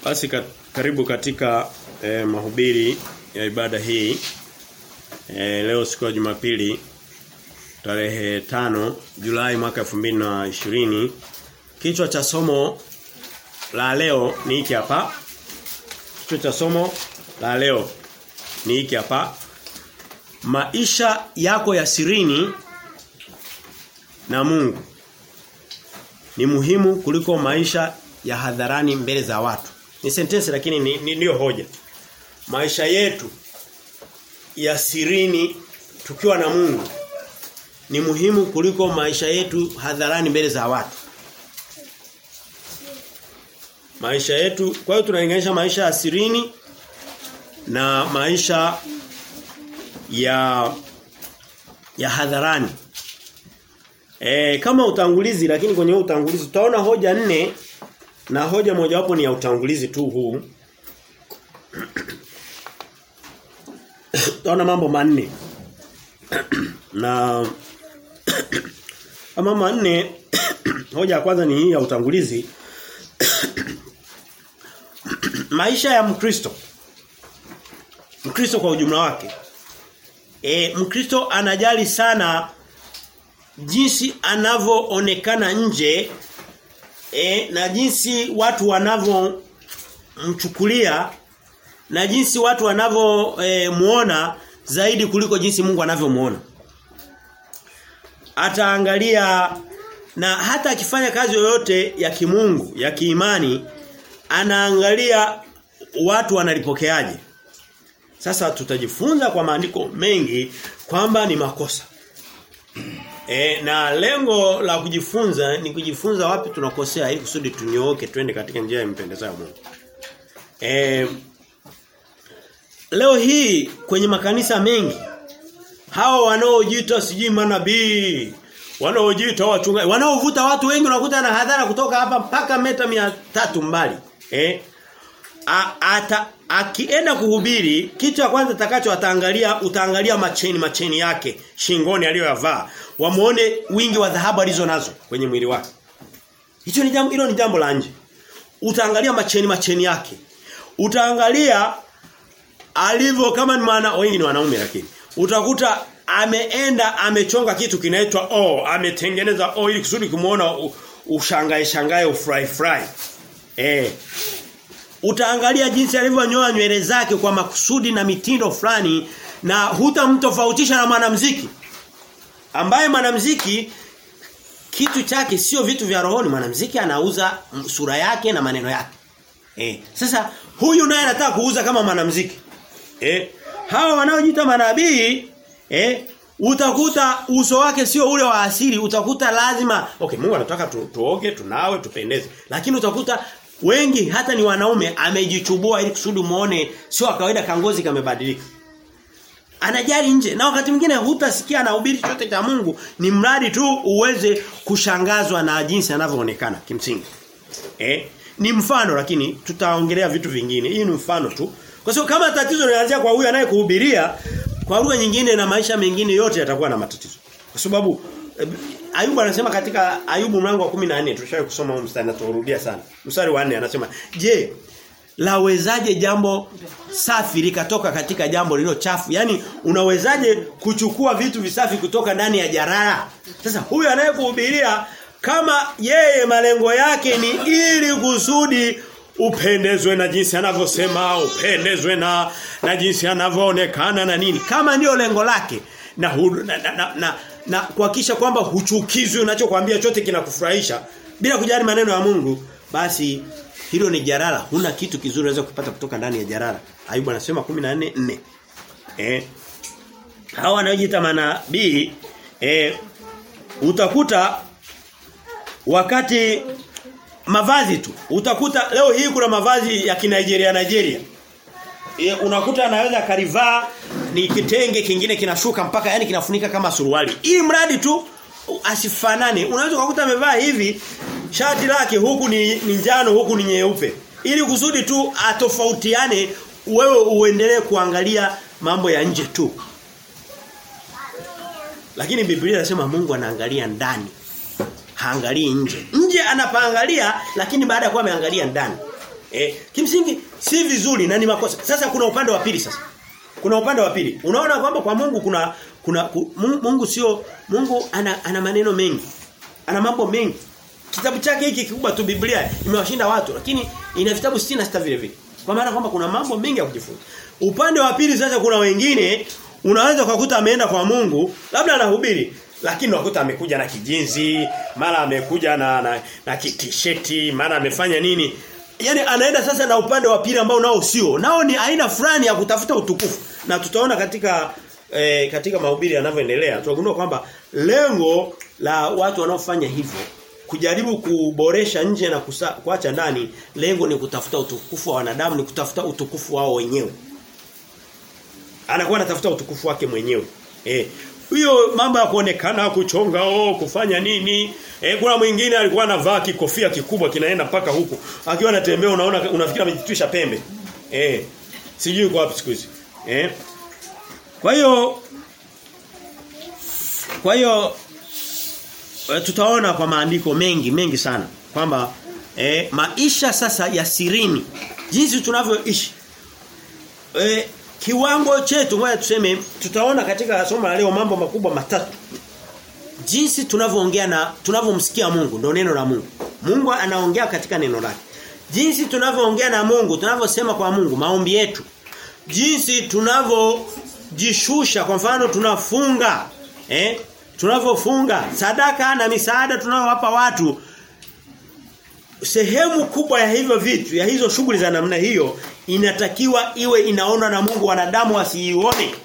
Basi ka, karibu katika eh, mahubiri ya ibada hii. Eh, leo siku ya Jumapili tarehe tano Julai mwaka 2020. Kichwa cha somo la leo ni hiki hapa. Kichwa cha somo la leo ni hiki hapa. Maisha yako ya sirini na Mungu ni muhimu kuliko maisha ya hadharani mbele za watu. Ni sentensi lakini ni, ni ndio hoja. Maisha yetu ya sirini tukiwa na Mungu ni muhimu kuliko maisha yetu hadharani mbele za watu. Maisha yetu kwa hiyo tunalinganisha maisha ya sirini na maisha ya ya hadharani. E, kama utangulizi lakini kwenye utangulizi utaona hoja nne na hoja mojawapo ni ya utangulizi tu huu. Utaona mambo manne. na mambo manne hoja ya kwanza ni hii ya utangulizi. Maisha ya Mkristo. Mkristo kwa ujumla wake. E, Mkristo anajali sana jinsi anavyoonekana nje e, na jinsi watu wanavyomchukulia na jinsi watu wanavyomuona e, zaidi kuliko jinsi Mungu anavyomuona. Ataangalia na hata akifanya kazi yoyote ya kimungu, ya kiimani, anaangalia watu wanalipokeaje. Sasa tutajifunza kwa maandiko mengi kwamba ni makosa. E, na lengo la kujifunza ni kujifunza wapi tunakosea ili kusudi tunyooke twende katika njia ya mpendezayo Mungu. E, leo hii kwenye makanisa mengi hao wanaojiita sijui manabii wanaojiita wachungaji wanaovuta watu wengi unakuta na hadhara kutoka hapa mpaka meta mia tatu mbali eh A, ata akienda kuhubiri kitu cha kwanza takacho ataangalia utaangalia macheni macheni yake shingoni aliyoyavaa wamuone wingi wa dhahabu alizo nazo kwenye mwili wake hicho ni jambo hilo ni jambo la nje utaangalia macheni macheni yake utaangalia alivyo kama ni maana wengi ni wanaume lakini utakuta ameenda amechonga kitu kinaitwa o ametengeneza o ili kusudi kumuona ushangae shangae ufurahi furahi eh utaangalia jinsi alivyonyoa nywele zake kwa makusudi na mitindo fulani na hutamtofautisha na mwanamuziki ambaye mwanamuziki kitu chake sio vitu vya rohoni mwanamuziki anauza sura yake na maneno yake eh sasa huyu naye anataka kuuza kama mwanamuziki eh hawa wanaojiita manabii eh utakuta uso wake sio ule wa asili utakuta lazima okay Mungu anataka tu, tuoge tunawe tupendeze lakini utakuta wengi hata ni wanaume amejichubua ili kusudi muone sio kawaida kangozi kamebadilika anajali nje na wakati mwingine hutasikia anahubiri chochote cha Mungu ni mradi tu uweze kushangazwa na jinsi anavyoonekana kimsingi eh ni mfano lakini tutaongelea vitu vingine hii ni mfano tu kwa sababu kama tatizo linaanzia kwa huyu anayekuhubiria kwa lugha nyingine na maisha mengine yote yatakuwa na matatizo kwa sababu Ayubu anasema katika Ayubu mlango wa 14 tulishawahi kusoma huo mstari na turudia sana. Mstari wa 4 anasema, "Je, lawezaje jambo safi likatoka katika jambo lililo chafu?" Yaani unawezaje kuchukua vitu visafi kutoka ndani ya jarara? Sasa huyu anayekuhubiria kama yeye malengo yake ni ili kusudi upendezwe na jinsi anavyosema, upendezwe na na jinsi anavyoonekana na nini. Kama ndio lengo lake na hu, na, na, na, na na kuhakikisha kwamba huchukizwi unachokwambia chote kinakufurahisha bila kujali maneno ya Mungu basi hilo ni jarara huna kitu kizuri unaweza kupata kutoka ndani ya jarara Ayubu anasema 14:4 eh hawa wanaojiita manabii eh utakuta wakati mavazi tu utakuta leo hii kuna mavazi ya Kinigeria Nigeria e, unakuta anaweza karivaa ni kitenge kingine kinashuka mpaka yani kinafunika kama suruali. Ili mradi tu asifanane. Unaweza kukuta amevaa hivi shati lake huku ni, ni njano huku ni nyeupe. Ili kusudi tu atofautiane wewe uendelee kuangalia mambo ya nje tu. Lakini Biblia inasema Mungu anaangalia ndani. Haangalii nje. Nje anapaangalia lakini baada ya kuwa ameangalia ndani. Eh, kimsingi si vizuri na ni makosa. Sasa kuna upande wa pili sasa. Kuna upande wa pili. Unaona kwamba kwa Mungu kuna kuna ku, Mungu sio Mungu ana, ana maneno mengi. Ana mambo mengi. Kitabu chake hiki kikubwa tu Biblia imewashinda watu lakini ina vitabu 66 vile vile. Kwa maana kwamba kuna mambo mengi ya kujifunza. Upande wa pili sasa kuna wengine unaweza kukuta ameenda kwa Mungu labda anahubiri lakini unakuta amekuja na kijinzi, mara amekuja na na, na kitisheti, mara amefanya nini? Yaani anaenda sasa na upande wa pili ambao nao sio. Nao ni aina fulani ya kutafuta utukufu. Na tutaona katika e, katika mahubiri yanavyoendelea tunagundua kwamba lengo la watu wanaofanya hivyo kujaribu kuboresha nje na kusa, kuacha ndani lengo ni kutafuta utukufu wa wanadamu ni kutafuta utukufu wao wenyewe anakuwa anatafuta utukufu wake mwenyewe eh hiyo mambo ya kuonekana kuchonga oh kufanya nini eh kuna mwingine alikuwa anavaa kikofia kikubwa kinaenda mpaka huku akiwa anatembea unaona unafikiri amejitwisha pembe eh sijui kwa wapi siku hizi eh kwa hiyo kwa hiyo tutaona kwa maandiko mengi mengi sana kwamba eh, maisha sasa ya sirini jinsi tunavyoishi eh, kiwango chetu ngoja tuseme tutaona katika somo la leo mambo makubwa matatu jinsi tunavyoongea na tunavyomsikia Mungu ndio neno la Mungu Mungu anaongea katika neno lake jinsi tunavyoongea na Mungu tunavyosema kwa Mungu maombi yetu jinsi tunavyojishusha kwa mfano tunafunga eh tunavyofunga sadaka na misaada tunayowapa watu sehemu kubwa ya hivyo vitu ya hizo shughuli za namna hiyo inatakiwa iwe inaona na Mungu wanadamu wasiione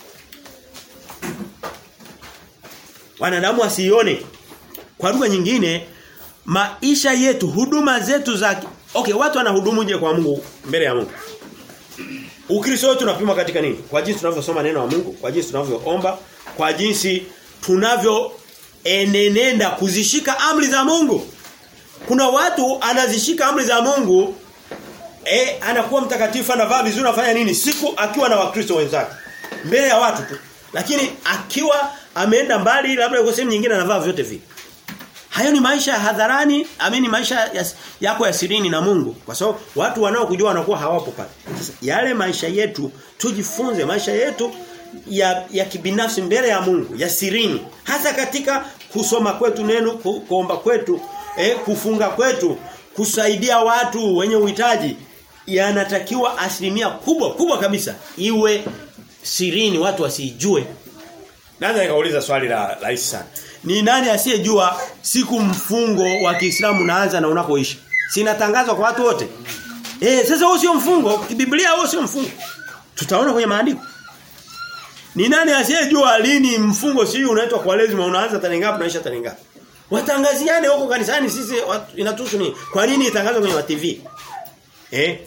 wanadamu wasiione kwa lugha nyingine maisha yetu huduma zetu za okay watu wanahudumu je kwa Mungu mbele ya Mungu Ukristo wetu tunapima katika nini? Kwa jinsi tunavyosoma neno la Mungu, kwa jinsi tunavyoomba, kwa jinsi tunavyo enenenda kuzishika amri za Mungu. Kuna watu anazishika amri za Mungu eh anakuwa mtakatifu anavaa vizuri anafanya nini siku akiwa na wakristo wenzake mbele ya watu tu. Lakini akiwa ameenda mbali labda yuko sehemu nyingine anavaa vyote vile. Hayo ni maisha ya hadharani, amini maisha ya, yako ya sirini na Mungu. Kwa sababu watu wanaokujua wanakuwa hawapo pale. Sasa yale maisha yetu tujifunze maisha yetu ya ya kibinafsi mbele ya Mungu, ya sirini. Hasa katika kusoma kwetu neno, ku, kuomba kwetu, eh, kufunga kwetu, kusaidia watu wenye uhitaji yanatakiwa asilimia kubwa kubwa kabisa iwe sirini watu wasijue. Naweza nikauliza swali la rahisi sana. Ni nani asiyejua siku mfungo wa Kiislamu unaanza na unakoishi? Sinatangazwa kwa watu wote. Eh, sasa huo sio mfungo, Biblia huo sio mfungo. Tutaona kwenye maandiko. Ni nani asiyejua lini mfungo si unaitwa kwa lazima unaanza tarehe ngapi unaisha tarehe ngapi? Watangaziane huko kanisani sisi inatuhusu nini? Kwa nini itangazwe kwenye TV? Eh?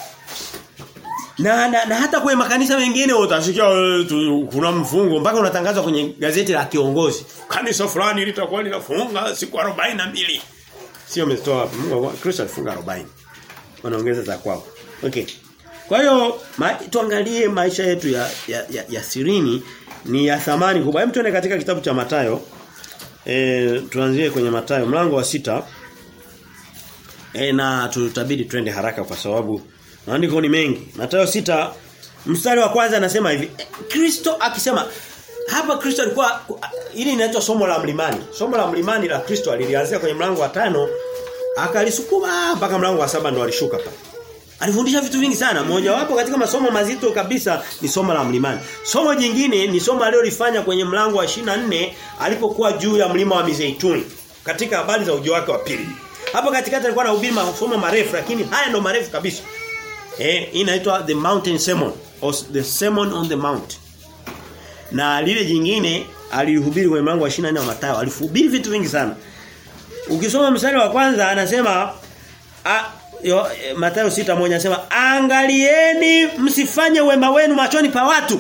Na, na, na hata kwenye makanisa mengine utasikia kuna mfungo mpaka unatangazwa kwenye gazeti la kiongozi. Kanisa fulani litakuwa linafunga siku 42. Sio umetoa wapi? Mungu Kristo alifunga 40. Wanaongeza za kwao. Okay. Kwa hiyo ma, tuangalie maisha yetu ya, ya, ya, ya sirini ni ya thamani kubwa. Hebu tuende katika kitabu cha Matayo. E, tuanzie kwenye Matayo mlango wa sita E, na tutabidi twende haraka kwa sababu maandiko ni mengi. Mathayo sita mstari wa kwanza anasema hivi. Kristo akisema hapa Kristo alikuwa ili inaitwa somo la mlimani. Somo la mlimani la Kristo alilianzia kwenye mlango wa tano akalisukuma mpaka mlango wa saba ndo alishuka pale. Alifundisha vitu vingi sana. Mmoja wapo katika masomo mazito kabisa ni somo la mlimani. Somo jingine ni somo alilolifanya kwenye mlango wa 24 alipokuwa juu ya mlima wa Mizeituni katika habari za ujio wake wa pili. Hapo katikati alikuwa anahubiri masomo marefu lakini haya ndo marefu kabisa. Eh inaitwa the mountain sermon or the sermon on the mount. Na lile jingine alihubiri kwenye mlango wa 24 wa Mathayo. Alihubiri vitu vingi sana. Ukisoma mstari wa kwanza anasema a, yo, e, Mathayo 6:1 anasema angalieni msifanye wema wenu machoni pa watu.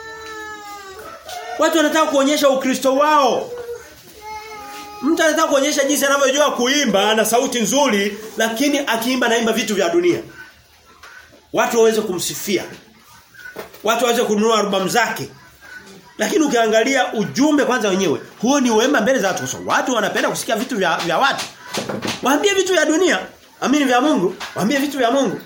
Watu wanataka kuonyesha ukristo wao. Mtu anataka kuonyesha jinsi anavyojua kuimba na sauti nzuri lakini akiimba naimba vitu vya dunia. Watu waweze kumsifia. Watu waweze kununua albamu zake. Lakini ukiangalia ujumbe kwanza wenyewe, huo ni wema mbele za watu. So, watu wanapenda kusikia vitu vya, vya watu. Waambie vitu vya dunia. Amini vya Mungu, waambie vitu vya Mungu.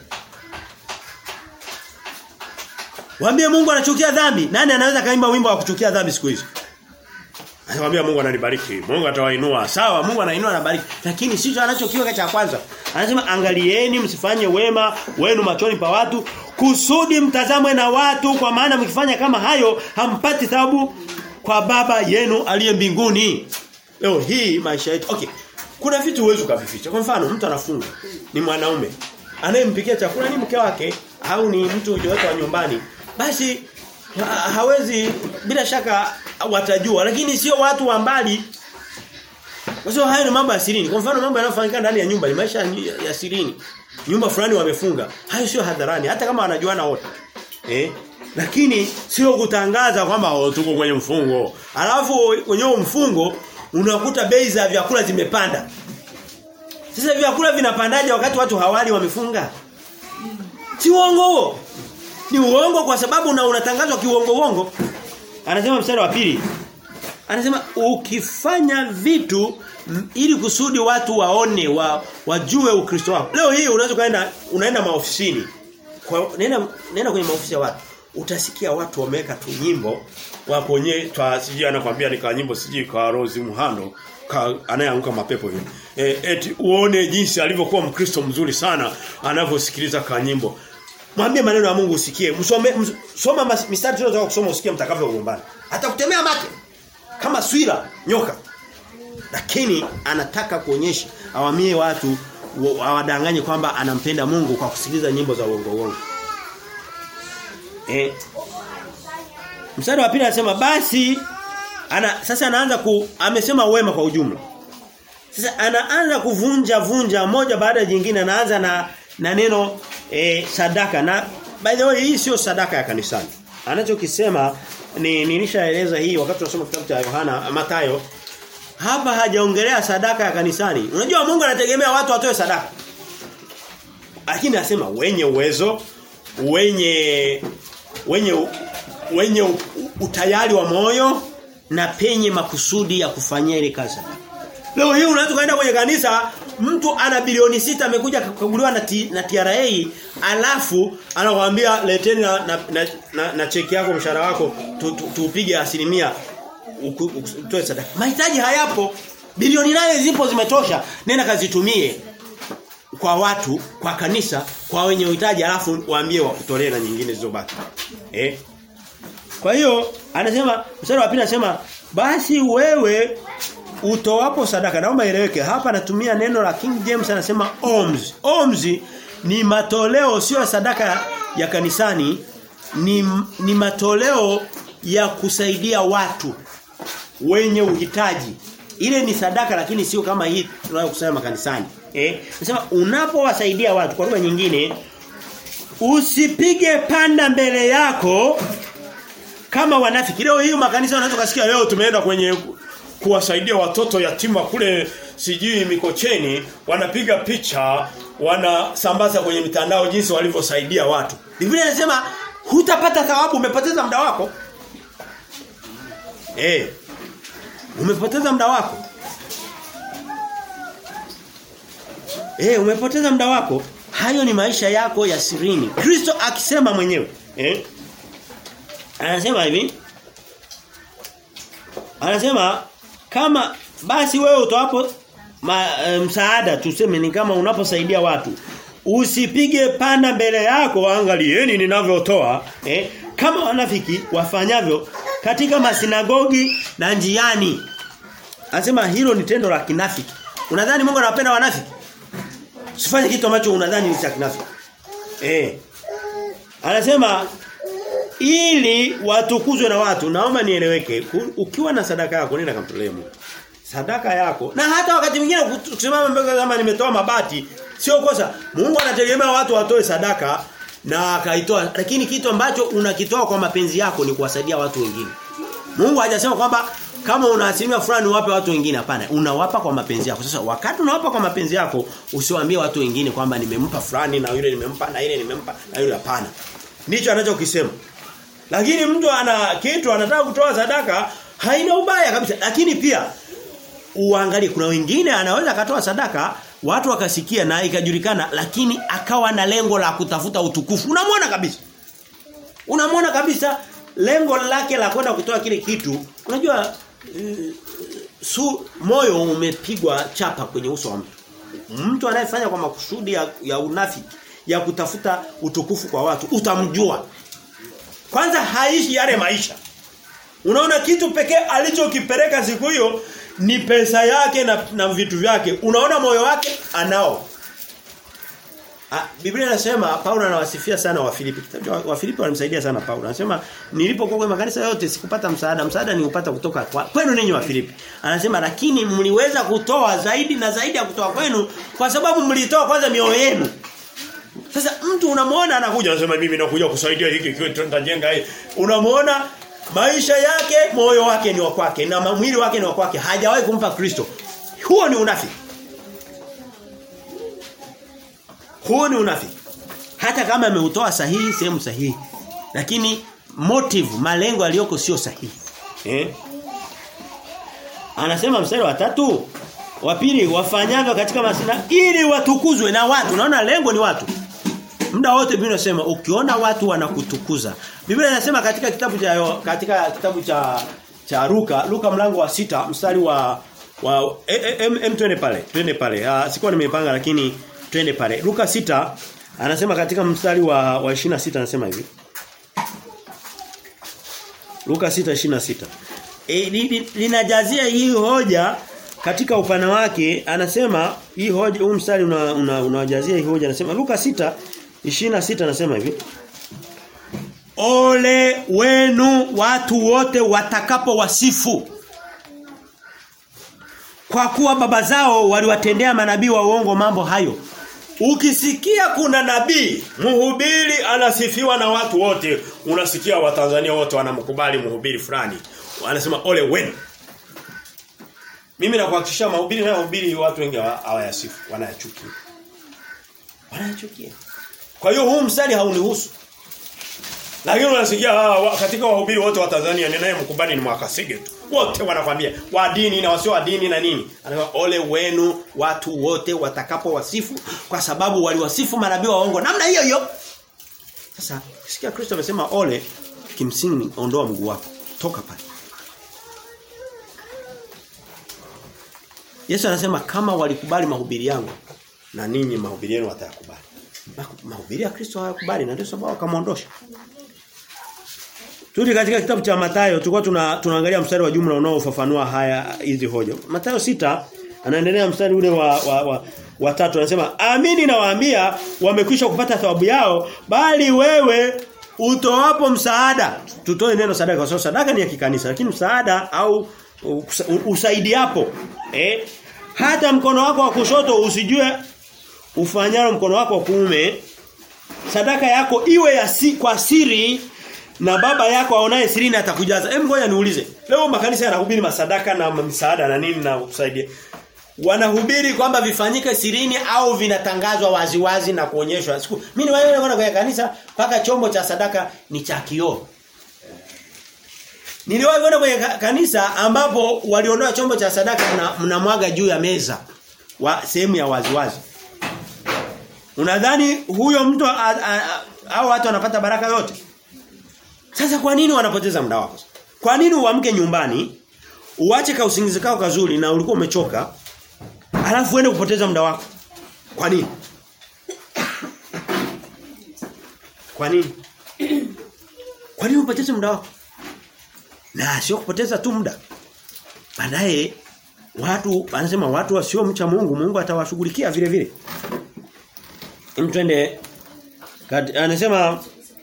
Waambie Mungu anachukia dhambi. Nani anaweza kaimba wimbo wa kuchukia dhambi siku hizi? Anamwambia Mungu ananibariki. Mungu atawainua. Sawa, Mungu anainua na bariki. Lakini sicho anachokiweka cha kwanza. Anasema angalieni msifanye wema wenu machoni pa watu kusudi mtazamwe na watu kwa maana mkifanya kama hayo hampati thawabu kwa baba yenu aliye mbinguni. Leo hii maisha yetu. Okay. Kuna vitu huwezi kuvificha. Kwa mfano mtu anafunga ni mwanaume anayempikia chakula ni mke wake au ni mtu yoyote wa nyumbani. Basi ha hawezi bila shaka watajua lakini sio watu wa mbali kwa sababu hayo ni mambo ya sirini. Kwa mfano mambo yanayofanyika ndani ya nyumba ni maisha ya sirini. Nyumba fulani wamefunga. Hayo sio hadharani hata kama wanajuana wote. Eh? Lakini sio kutangaza kwamba oh, tuko kwenye mfungo. Alafu kwenye mfungo unakuta bei za vyakula zimepanda. Sasa vyakula vinapandaje wakati watu hawali wamefunga? Si uongo huo. Ni uongo kwa sababu una unatangazwa kiuongo uongo. Anasema mstari wa pili. Anasema ukifanya vitu m, ili kusudi watu waone wa, wajue Ukristo wako. Leo hii unaweza kaenda unaenda maofisini. Kwa nenda nenda kwenye maofisi ya watu. Utasikia watu wameweka tu nyimbo waponye twa siji anakuambia ni ka nyimbo siji kwa Rose Muhando ka anayeanguka mapepo hivi. E, eti uone jinsi alivyokuwa Mkristo mzuri sana anavyosikiliza ka nyimbo. Mwambie maneno ya Mungu usikie. Msome ms, soma mistari tunataka kusoma usikie mtakavyogombana. Hata kutemea mate kama swira nyoka. Lakini anataka kuonyesha awamie watu awadanganye kwamba anampenda Mungu kwa kusikiliza nyimbo za uongo uongo. Eh. Mstari wa pili anasema basi ana sasa anaanza ku amesema wema kwa ujumla. Sasa anaanza kuvunja vunja moja baada ya jingine anaanza na na neno e, sadaka na by the way hii sio sadaka ya kanisani. Anachokisema ni nilishaeleza hii wakati tunasoma kitabu cha Yohana Mathayo hapa hajaongelea sadaka ya kanisani. Unajua Mungu anategemea watu watoe sadaka. Lakini anasema wenye uwezo, wenye wenye wenye utayari wa moyo na penye makusudi ya kufanyia ile kazi. Leo hii unaweza kwenda kwenye kanisa mtu ana bilioni sita amekuja kukaguliwa na, na TRA alafu anakuambia leteni na, na, na, na, na cheki yako mshahara wako tuupige tu, tu asilimia utoe sadaka. Mahitaji hayapo. Bilioni naye zipo zimetosha. Nenda kazitumie kwa watu, kwa kanisa, kwa wenye uhitaji alafu waambie wakutolee na nyingine zilizobaki. Eh? Kwa hiyo anasema mstari wa pili anasema basi wewe utoapo sadaka naomba ieleweke hapa anatumia neno la King James anasema alms alms ni matoleo sio sadaka ya kanisani ni ni matoleo ya kusaidia watu wenye uhitaji ile ni sadaka lakini sio kama hii tunayokusanya makanisani eh nasema unapowasaidia watu kwa lugha nyingine usipige panda mbele yako kama wanafiki leo hii makanisa wanaweza kusikia leo tumeenda kwenye kuwasaidia watoto yatima kule sijui Mikocheni wanapiga picha wanasambaza kwenye mitandao jinsi walivyosaidia watu. Biblia inasema hutapata thawabu umepoteza muda wako. Eh. Umepoteza muda wako. Eh, umepoteza muda wako. Hayo ni maisha yako ya sirini. Kristo akisema mwenyewe, eh? Anasema hivi. Anasema kama basi wewe utoapo ma, e, msaada tuseme ni kama unaposaidia watu usipige panda mbele yako angalieni ninavyotoa eh, kama wanafiki wafanyavyo katika masinagogi na njiani anasema hilo ni tendo la kinafiki unadhani Mungu anawapenda wanafiki usifanye kitu ambacho unadhani ni cha kinafiki eh anasema ili watukuzwe na watu naomba nieleweke ukiwa na sadaka yako nenda kamtolee Mungu sadaka yako na hata wakati mwingine kusimama mbele kama nimetoa mabati sio kosa Mungu anategemea watu watoe sadaka na akaitoa lakini kitu ambacho unakitoa kwa mapenzi yako ni kuwasaidia watu wengine Mungu hajasema kwamba kama una asilimia fulani uwape watu wengine hapana unawapa kwa mapenzi yako sasa wakati unawapa kwa mapenzi yako usiwaambie watu wengine kwamba nimempa fulani na yule nimempa na ile nimempa na yule hapana ndicho anachokisema lakini mtu ana kitu anataka kutoa sadaka haina ubaya kabisa. Lakini pia uangalie kuna wengine anaweza akatoa sadaka watu wakasikia na ikajulikana lakini akawa na lengo la kutafuta utukufu. Unamwona kabisa. Unamwona kabisa lengo lake la kwenda kutoa kile kitu. Unajua uh, su moyo umepigwa chapa kwenye uso wa mtu. Mtu anayefanya kwa makusudi ya, ya unafiki ya kutafuta utukufu kwa watu utamjua. Kwanza haishi yale maisha. Unaona kitu pekee alichokipeleka siku hiyo ni pesa yake na, na vitu vyake. Unaona moyo wake anao. Ah, Biblia inasema Paulo anawasifia sana wa Filipi. Kitabu wa Filipi walimsaidia sana Paulo. Anasema nilipokuwa kwenye makanisa yote sikupata msaada. Msaada niupata kutoka kwa, kwenu ninyi wa Filipi. Anasema lakini mliweza kutoa zaidi na zaidi ya kutoa kwenu kwa sababu mlitoa kwanza mioyo yenu. Sasa mtu unamwona anakuja anasema mimi nakuja kusaidia hiki kitu nitajenga hii. Unamwona maisha yake moyo wake ni wa kwake na mwili wake ni wa kwake hajawahi kumpa Kristo. Huo ni unafiki. Huo ni unafiki. Hata kama ameutoa sahihi sehemu sahihi. Lakini motive malengo aliyoko sio sahihi. Eh? Anasema mstari wa tatu wa pili wafanyavyo katika masina ili watukuzwe na watu. Naona lengo ni watu. Muda wote Biblia inasema ukiona watu wanakutukuza. Biblia inasema katika kitabu cha katika kitabu cha cha Luka, Luka mlango wa sita mstari wa wa em, em twende pale. Twende pale. Ah sikuwa nimepanga lakini twende pale. Luka sita anasema katika mstari wa wa 26 anasema hivi. Luka 6:26. E, linajazia hii hoja katika upana wake anasema hii hoja huu mstari unawajazia una, una hii hoja anasema Luka 6 26 anasema hivi Ole wenu watu wote watakapo wasifu kwa kuwa baba zao waliwatendea manabii wa uongo mambo hayo Ukisikia kuna nabii mhubiri anasifiwa na watu wote unasikia watanzania wote wanamkubali mhubiri fulani wanasema ole wenu mimi nakuhakikishia mahubiri na mahubiri watu wengi hawayasifu wanayachukia wanayachukia kwa hiyo huu mstari haunihusu lakini unasikia katika wahubiri wote wa Tanzania ninaye mkubali ni Mwakasige tu. Wote wanakwambia wa dini na wasio wa dini na nini. Anasema ole wenu watu wote watakapo wasifu kwa sababu waliwasifu manabii waongo namna hiyo hiyo. Sasa sikia Kristo amesema ole kimsingi ondoa mguu wako. Toka pale. Yesu anasema kama walikubali mahubiri yangu na ninyi mahubiri yenu watayakubali. Mahubiri ya Kristo hayakubali na ndio sababu akamwondosha. Turudi katika kitabu cha Mathayo tulikuwa tuna, tunaangalia mstari wa jumla unaofafanua haya hizi hoja. Mathayo sita anaendelea mstari ule wa wa, wa, wa tatu anasema amini nawaambia wamekwisha kupata thawabu yao bali wewe utoapo msaada tutoe neno sadaka kwa sababu sadaka ni ya kikanisa lakini msaada au usaidiapo eh hata mkono wako wa kushoto usijue ufanyalo mkono wako wa kuume sadaka yako iwe ya si, kwa siri na baba yako aonaye sirini atakujaza. Hebu ngoja niulize. Leo makanisa yanahubiri masadaka na msaada na nini na kusaidia. Wanahubiri kwamba vifanyike sirini au vinatangazwa waziwazi na kuonyeshwa. Siku mimi niwaona kwenda kwenye kanisa paka chombo cha sadaka ni cha kioo. Niliwahi kwenda kwenye kanisa ambapo waliondoa chombo cha sadaka na mnamwaga juu ya meza wa sehemu ya waziwazi. Unadhani huyo mtu au watu wanapata baraka yote? Sasa kwa nini wanapoteza muda wako? Kwa nini uamke nyumbani, uache ka usingizi kao kazuri na ulikuwa umechoka, alafu uende kupoteza muda wako? Kwa nini? Kwa nini? Kwa nini upoteze muda wako? Na sio kupoteza tu muda. Baadaye watu anasema watu wasio mcha Mungu, Mungu atawashughulikia vile vile. Mtwende anasema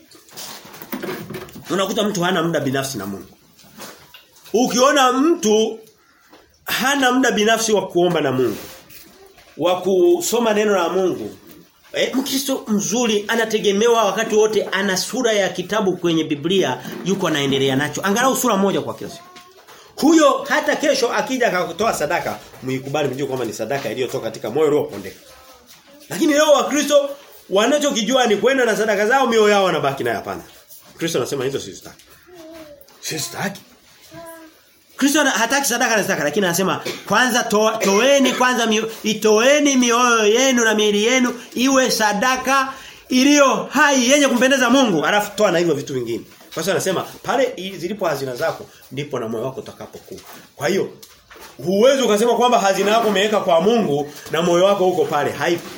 unakuta mtu hana muda binafsi na Mungu. Ukiona mtu hana muda binafsi wa kuomba na Mungu, wa kusoma neno la Mungu, E, Mkristo mzuri anategemewa wakati wote ana sura ya kitabu kwenye Biblia yuko anaendelea nacho. Angalau sura moja kwa kila siku. Huyo hata kesho akija akakutoa sadaka, muikubali mjue kwamba ni sadaka iliyotoka katika moyo uliopondeka. Lakini leo Wakristo wanachokijua ni kwenda na sadaka zao mioyo yao wanabaki nayo hapana. Kristo anasema hizo sizitaki. Sizitaki. Kristo hataki sadaka na sadaka lakini anasema kwanza to, toeni kwanza mio, itoeni mioyo yenu na miili yenu iwe sadaka iliyo hai yenye kumpendeza Mungu alafu toa na hivyo vitu vingine. Kwa sababu anasema pale zilipo hazina zako ndipo na moyo wako utakapokuwa. Kwa hiyo huwezi ukasema kwamba hazina yako umeweka kwa Mungu na moyo wako uko pale haipo.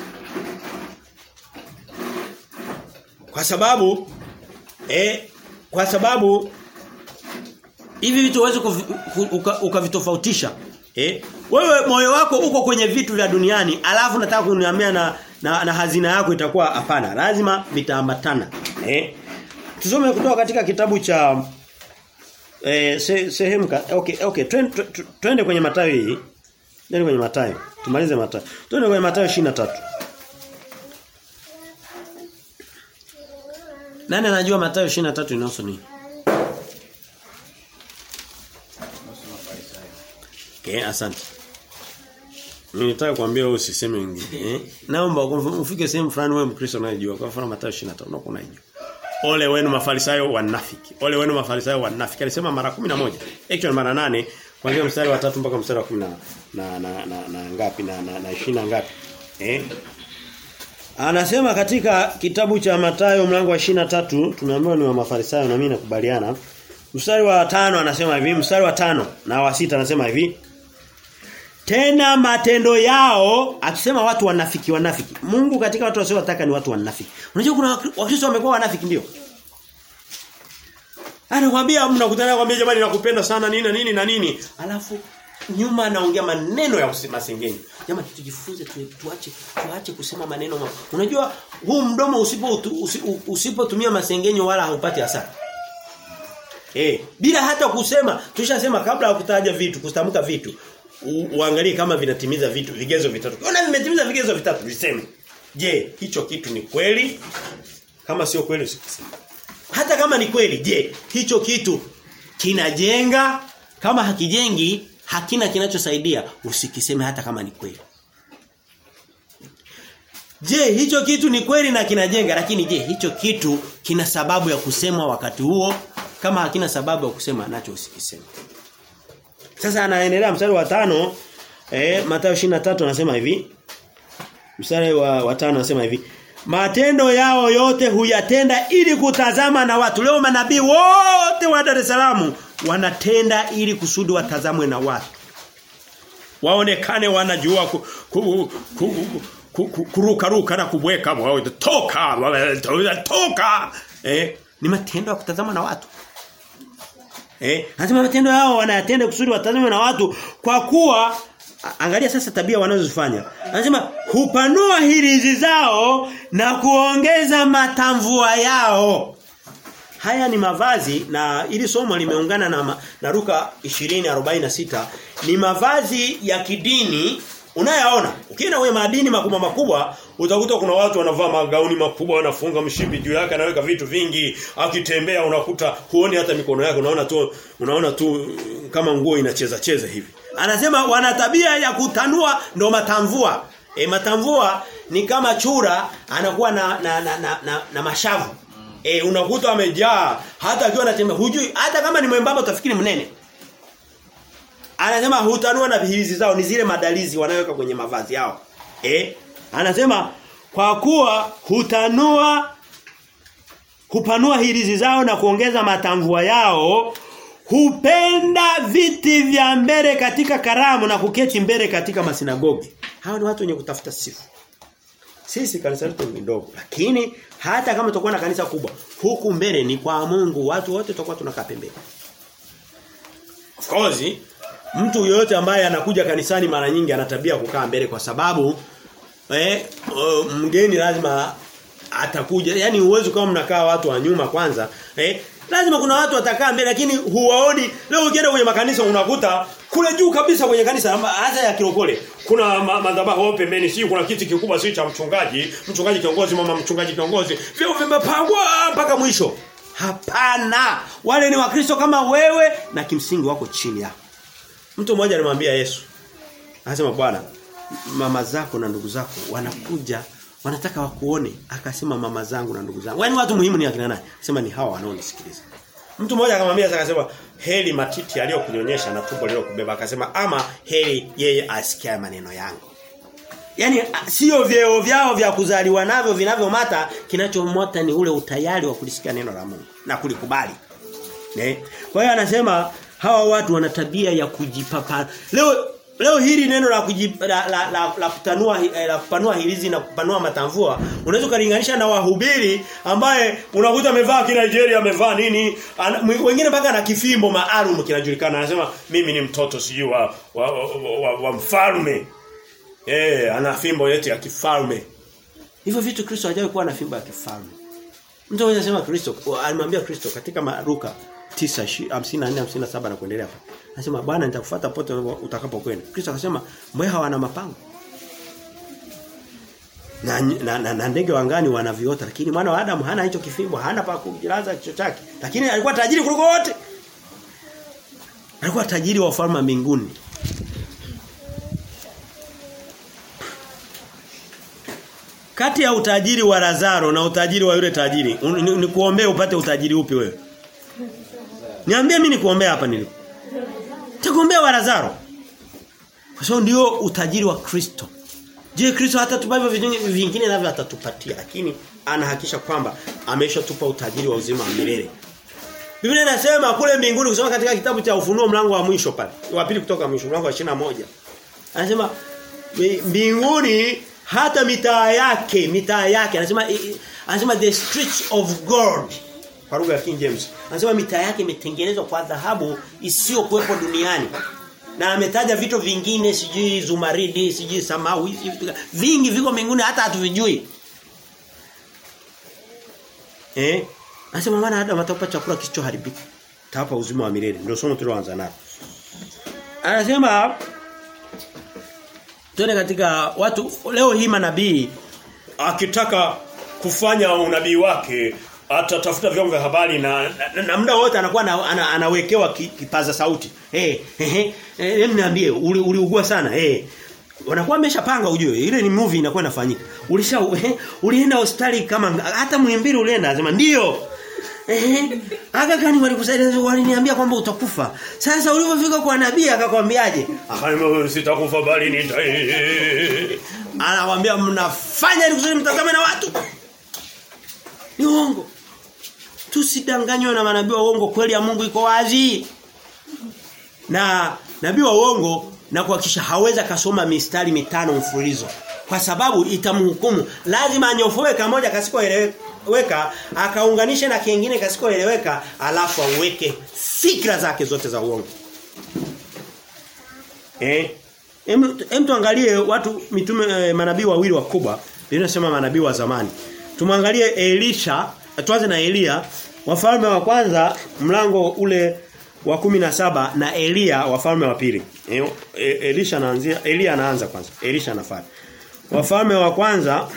Kwa sababu eh kwa sababu hivi vitu huwezi ukavitofautisha. Eh? Wewe moyo wako uko kwenye vitu vya duniani, alafu nataka kuniambia na, na na hazina yako itakuwa hapana. Lazima vitaambatana. Eh? Tusome kutoka katika kitabu cha eh se, sehemu okay okay twende twende kwenye Mathayo hii. Twende kwenye Mathayo. Tumalize Mathayo. Twende kwenye Mathayo 23. Nani anajua Mathayo 23 inahusu nini? Okay, asante. Nilitaka kuambia wewe usiseme wengine. Eh? Naomba ufike sehemu fulani wewe Mkristo unayejua. Kwa mfano Mathayo 23 unakuwa unajua. Ole wenu mafarisayo wanafiki. Ole wenu mafarisayo wanafiki. Alisema mara 11. Actually mara 8 kuanzia mstari wa 3 mpaka mstari wa 10 na na na, na ngapi na na, na 20 ngapi. Eh? Anasema katika kitabu cha Mathayo mlango wa 23 tumeambiwa ni wa mafarisayo na mimi nakubaliana. Mstari wa tano anasema hivi, mstari wa tano na wa sita anasema hivi. Tena matendo yao akisema watu wanafiki wanafiki. Mungu katika watu wasiotaka ni watu wanafiki. Unajua kuna wakristo wamekuwa wanafiki ndio. Anakuambia mnakutana kwambia jamani nakupenda sana nini na nini na nini. Alafu nyuma anaongea maneno ya masengenyo. Jamani tujifunze tu, tuache tuache kusema maneno ma. Unajua huu mdomo usipo usipotumia masengenyo wala haupati hasara. Eh, bila hata kusema, tushasema kabla ya kutaja vitu, kutamka vitu, uangalie kama vinatimiza vitu, vigezo vitatu. Ona vimetimiza vigezo vitatu, viseme. Je, hicho kitu ni kweli? Kama sio kweli usikiseme. Hata kama ni kweli, je, hicho kitu kinajenga? Kama hakijengi, hakina kinachosaidia, usikiseme hata kama ni kweli. Je, hicho kitu ni kweli na kinajenga lakini je, hicho kitu kina sababu ya kusemwa wakati huo? Kama hakina sababu ya kusema nacho usikiseme. Sasa anaendelea mstari wa tano eh Mathayo 23 anasema hivi. Mstari wa, wa tano anasema hivi. Matendo yao yote huyatenda ili kutazama na watu. Leo manabii wote wa Dar es Salaam wanatenda ili kusudi watazamwe na watu. Waonekane wanajua ku, ku, ku, ku, kuruka ruka na kubweka toka toka eh ni matendo ya kutazama na watu eh anasema matendo yao wanayatenda kusudi watazame na watu kwa kuwa angalia sasa tabia wanazofanya anasema hupanua hirizi zao na kuongeza matamvua yao haya ni mavazi na ili somo limeungana na na Luka 20:46 ni mavazi ya kidini Unayaona? Ukienda kwenye madini makubwa makubwa, utakuta kuna watu wanavaa magauni makubwa, wanafunga mshipi juu yake, anaweka vitu vingi, akitembea unakuta huoni hata mikono yake, unaona tu unaona tu kama nguo inacheza cheza hivi. Anasema wana tabia ya kutanua ndo matamvua. E, matamvua ni kama chura anakuwa na na na, na, na, na mashavu. E, unakuta amejaa hata akiwa anatembea hujui hata kama ni mwembamba utafikiri mnene. Anasema hutanua na hirizi zao ni zile madalizi wanayoweka kwenye mavazi yao. Eh? Anasema kwa kuwa hutanua hupanua hirizi zao na kuongeza matamvua yao hupenda viti vya mbele katika karamu na kuketi mbele katika masinagogi. Hawa ni watu wenye kutafuta sifa. Sisi kanisa letu ni ndogo lakini hata kama tutakuwa na kanisa kubwa huku mbele ni kwa Mungu watu wote tutakuwa tunakaa pembeni. Of course mtu yoyote ambaye anakuja kanisani mara nyingi ana tabia kukaa mbele kwa sababu eh uh, mgeni lazima atakuja yani uwezo kama mnakaa watu wa nyuma kwanza eh lazima kuna watu watakaa mbele lakini huwaoni leo ukienda kwenye makanisa unakuta kule juu kabisa kwenye kanisa hata ya kirokole kuna madhabahu ma pembeni si kuna kiti kikubwa si cha mchungaji mchungaji kiongozi mama mchungaji kiongozi vyo vimepangwa mpaka mwisho hapana wale ni wakristo kama wewe na kimsingi wako chini yako Mtu mmoja alimwambia Yesu. Anasema Bwana, mama zako na ndugu zako wanakuja wanataka wakuone. Akasema mama zangu na ndugu zangu. Yaani watu muhimu ni akina nani? Akasema ni hawa wanaonisikiliza. Mtu mmoja akamwambia akasema heri matiti aliyokunyonyesha na tumbo lililokubeba akasema ama heri yeye asikie maneno yangu. Yaani sio vyeo vyao vya kuzaliwa navyo vinavyomata kinachomota ni ule utayari wa kulisikia neno la Mungu na kulikubali. Ne? Kwa hiyo anasema hawa watu wana tabia ya kujipapa. Leo leo hili neno la kujip, la, la, la, la kutanua la kupanua hilizi na kupanua matamvua unaweza kulinganisha na wahubiri ambaye unakuta amevaa kina Nigeria amevaa nini ana, wengine mpaka na kifimbo maalum kinajulikana anasema mimi ni mtoto sijui wa, wa, wa, wa, wa mfalme eh ana fimbo yetu ya kifalme hivyo vitu Kristo hajawahi kuwa na fimbo ya kifalme mtu anaweza sema Kristo alimwambia Kristo katika Maruka 9:54 57 na kuendelea hapa. Anasema Bwana nitakufuata pote utakapokwenda. Kristo akasema mbweha wana mapango. Na, na, na, na ndege wangani wanaviota lakini mwana wa Adamu hana hicho kifimbo, hana pa kujilaza kichwa chake. Lakini alikuwa tajiri kuliko wote. Alikuwa tajiri wa ufalme mbinguni. Kati ya utajiri wa Lazaro na utajiri wa yule tajiri, nikuombee upate utajiri upi wewe? Niambie mimi nikuombea hapa nilipo. Nitakuombea wa Lazaro. Kwa sababu ndio utajiri wa Kristo. Je, Kristo hata tupavyo vingine navyo atatupatia lakini anahakisha kwamba ameshatupa utajiri wa uzima wa milele. Biblia inasema kule mbinguni kusoma katika kitabu cha Ufunuo mlango wa mwisho pale. Wa pili kutoka mwisho mlango wa 21. Anasema mbinguni hata mitaa yake, mitaa yake anasema anasema the streets of gold kwa lugha ya King James. Anasema mitaa yake imetengenezwa kwa dhahabu isiyokuwepo duniani. Na ametaja vitu vingine sijui zumaridi, sijui samawi, vingi viko mbinguni hata hatuvijui. Eh? Anasema maana Adam atapa chakula kisichoharibika. Tapa uzima wa milele. Ndio somo tuloanza nalo. Anasema Tuone katika watu leo hii manabii akitaka kufanya unabii wake atatafuta vyombo vya habari na, na, na muda wote anakuwa na, ana, anawekewa kipaza sauti. Eh, eh, eh, niambie uliugua uli sana. Eh. Wanakuwa wameshapanga ujue. Ile ni movie inakuwa inafanyika. Ulisha eh, ulienda hospitali kama hata mwimbili ulienda anasema ndio. Eh, aga gani walikusaidia waliniambia kwamba utakufa. Sasa ulipofika kwa nabii akakwambiaje? Akaniambia sitakufa bali nita. Anawaambia mnafanya ili kusudi mtazame na watu. Ni uongo. Tusidanganywe na manabii wa uongo kweli ya Mungu iko wazi. Na nabii wa uongo na kuhakikisha haweza kasoma mistari mitano mfululizo kwa sababu itamhukumu lazima anyofoe kamoja kasikoeleweka akaunganisha na kingine kasikoeleweka alafu aweke fikra zake zote za uongo eh hem tuangalie watu mitume eh, manabii wawili wakubwa linasema manabii wa zamani tumwangalie Elisha tuanze na Elia wafalme wa kwanza mlango ule wa kumi na saba na Elia wafalme wa pili. E, e, Elisha anaanzia Elia anaanza kwanza. Elisha anafuata. Wafalme wa kwanza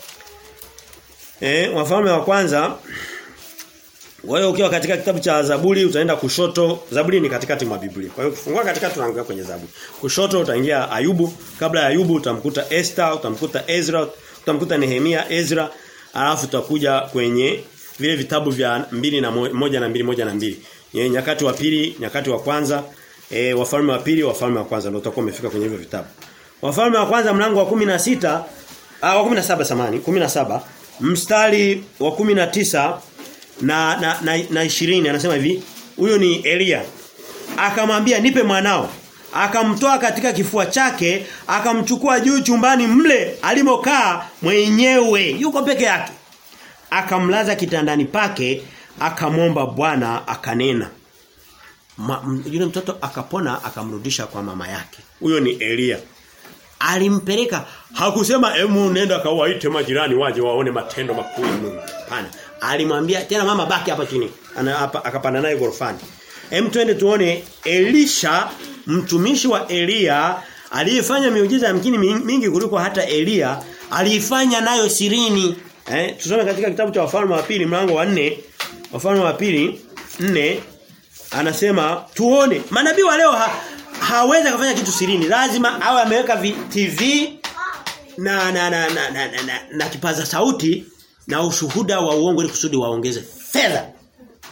eh wafalme wa kwanza wewe ukiwa katika kitabu cha Zaburi utaenda kushoto. Zaburi ni katikati mwa Biblia. Kwa hiyo ukifungua katikati tunaangalia kwenye Zaburi. Kushoto utaingia Ayubu, kabla ya Ayubu utamkuta Esther, utamkuta Ezra, utamkuta Nehemia, Ezra, alafu utakuja kwenye vile vitabu vya mbili na moja na mbili moja na mbili Ye, nyakati wa pili, nyakati wa kwanza, e, wafalme wa pili, wafalme wa kwanza ndio utakuwa umefika kwenye hivyo vitabu. Wafalme wa kwanza mlango wa 16 ah wa 17 samani, 17 mstari wa 19 na na na, na 20 anasema hivi, huyo ni Elia. Akamwambia nipe mwanao. Akamtoa katika kifua chake, akamchukua juu chumbani mle alimokaa mwenyewe, yuko peke yake. Akamlaza kitandani pake akamwomba Bwana akanena. Ma, yule mtoto akapona akamrudisha kwa mama yake. Huyo ni Elia. Alimpeleka hakusema emu nenda kawaite majirani waje waone matendo makuu ya Mungu. Hapana. Alimwambia tena mama baki hapa chini. Ana hapa akapanda naye gorofani. Hem twende tuone Elisha mtumishi wa Elia aliyefanya miujiza yamkini mingi kuliko hata Elia aliifanya nayo sirini. Eh tusome katika kitabu cha wafalme wa pili mlango wa 4 Wafalme wa pili 4 anasema tuone manabii wa leo ha, hawezi kufanya kitu sirini lazima awe ameweka TV na na na na, na, na, na, na kipaza sauti na ushuhuda wa uongo ili kusudi waongeze fedha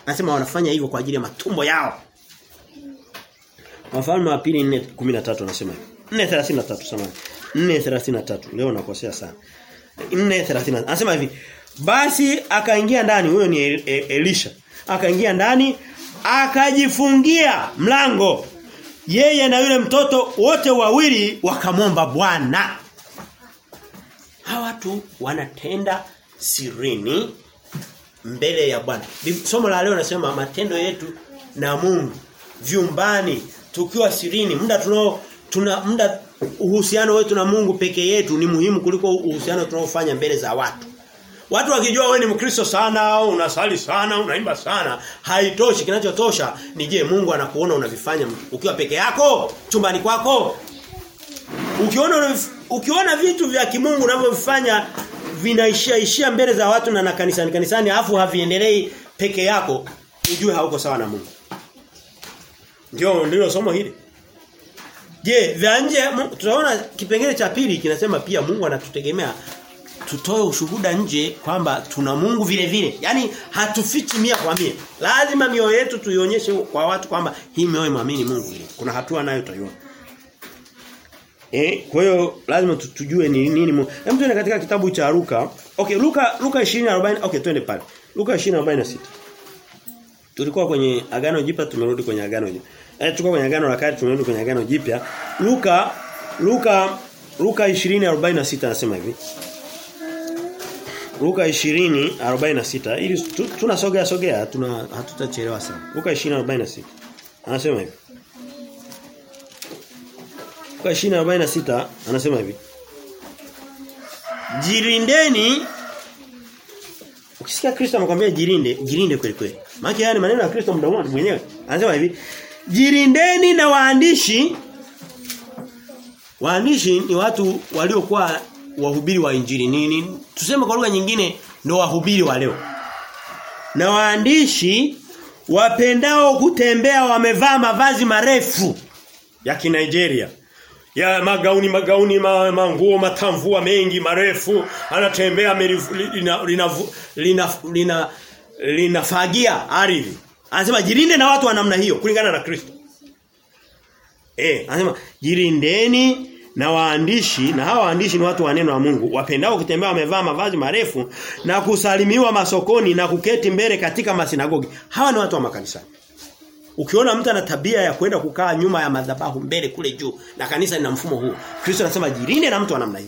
Anasema wanafanya hivyo kwa ajili ya matumbo yao. Wafalme wa pili 4:13 anasema hivi. 4:33 samahani. 4:33 leo nakosea sana. 4:30 anasema hivi. Basi akaingia ndani huyo ni Elisha. Akaingia ndani akajifungia mlango. Yeye na yule mtoto wote wawili wakamwomba Bwana. Hawa watu wanatenda sirini mbele ya Bwana. Somo la leo nasema matendo yetu na Mungu vyumbani tukiwa sirini muda tunao tuna muda uhusiano wetu na Mungu peke yetu ni muhimu kuliko uhusiano tunaofanya mbele za watu. Watu wakijua wewe ni Mkristo sana, unasali sana, unaimba sana, haitoshi kinachotosha ni je Mungu anakuona unavifanya ukiwa peke yako chumbani kwako? Ukiona ukiona vitu vya kimungu unavyovifanya vinaishia ishia mbele za watu na na kanisani kanisani afu haviendelei peke yako, ujue hauko sawa na Mungu. Ndio ndilo somo hili. Je, vya nje tunaona kipengele cha pili kinasema pia Mungu anatutegemea tutoe ushuhuda nje kwamba tuna Mungu vile vile. Yaani hatufichi mia kwa mia. Lazima mioyo yetu tuionyeshe kwa watu kwamba hii mioyo muamini Mungu vile. Kuna hatua nayo tutaiona. Eh, kwa hiyo lazima tujue ni nini Mungu. Hebu tuende katika kitabu cha Luka. Okay, Luka Luka 20:40. Okay, twende pale. Luka 20:46. Tulikuwa kwenye agano jipya tumerudi kwenye agano jipya. Eh tulikuwa kwenye agano la kale tumerudi kwenye agano jipya. Luka Luka Luka 20:46 anasema hivi. Luka 20:46 ili tunasogea sogea tuna hatutachelewa sana. Luka 20:46 anasema hivi. Luka 20:46 anasema hivi. Jirindeni Ukisikia Kristo anakuambia jirinde, jirinde kweli kweli. Maana yani maneno ya Kristo mdomoni mwenyewe. Anasema hivi, jirindeni na waandishi Waandishi ni watu waliokuwa wahubiri wa injili nini? Tuseme kwa lugha nyingine ndio wahubiri wa leo. Na waandishi wapendao kutembea wamevaa mavazi marefu ya Kinigeria. Ya magauni magauni ma, manguo matamvua mengi marefu anatembea lina lina lina lina linafagia ardhi. Anasema jirinde na watu wa namna hiyo kulingana na Kristo. Eh, anasema jirindeni na waandishi na hawa waandishi ni watu wa neno la Mungu wapendao kutembea wamevaa mavazi marefu na kusalimiwa masokoni na kuketi mbele katika masinagogi. Hawa ni watu wa makanisa. Ukiona mtu ana tabia ya kwenda kukaa nyuma ya madhabahu mbele kule juu na kanisa lina mfumo huu. Kristo anasema jirinde na mtu wa namna hii.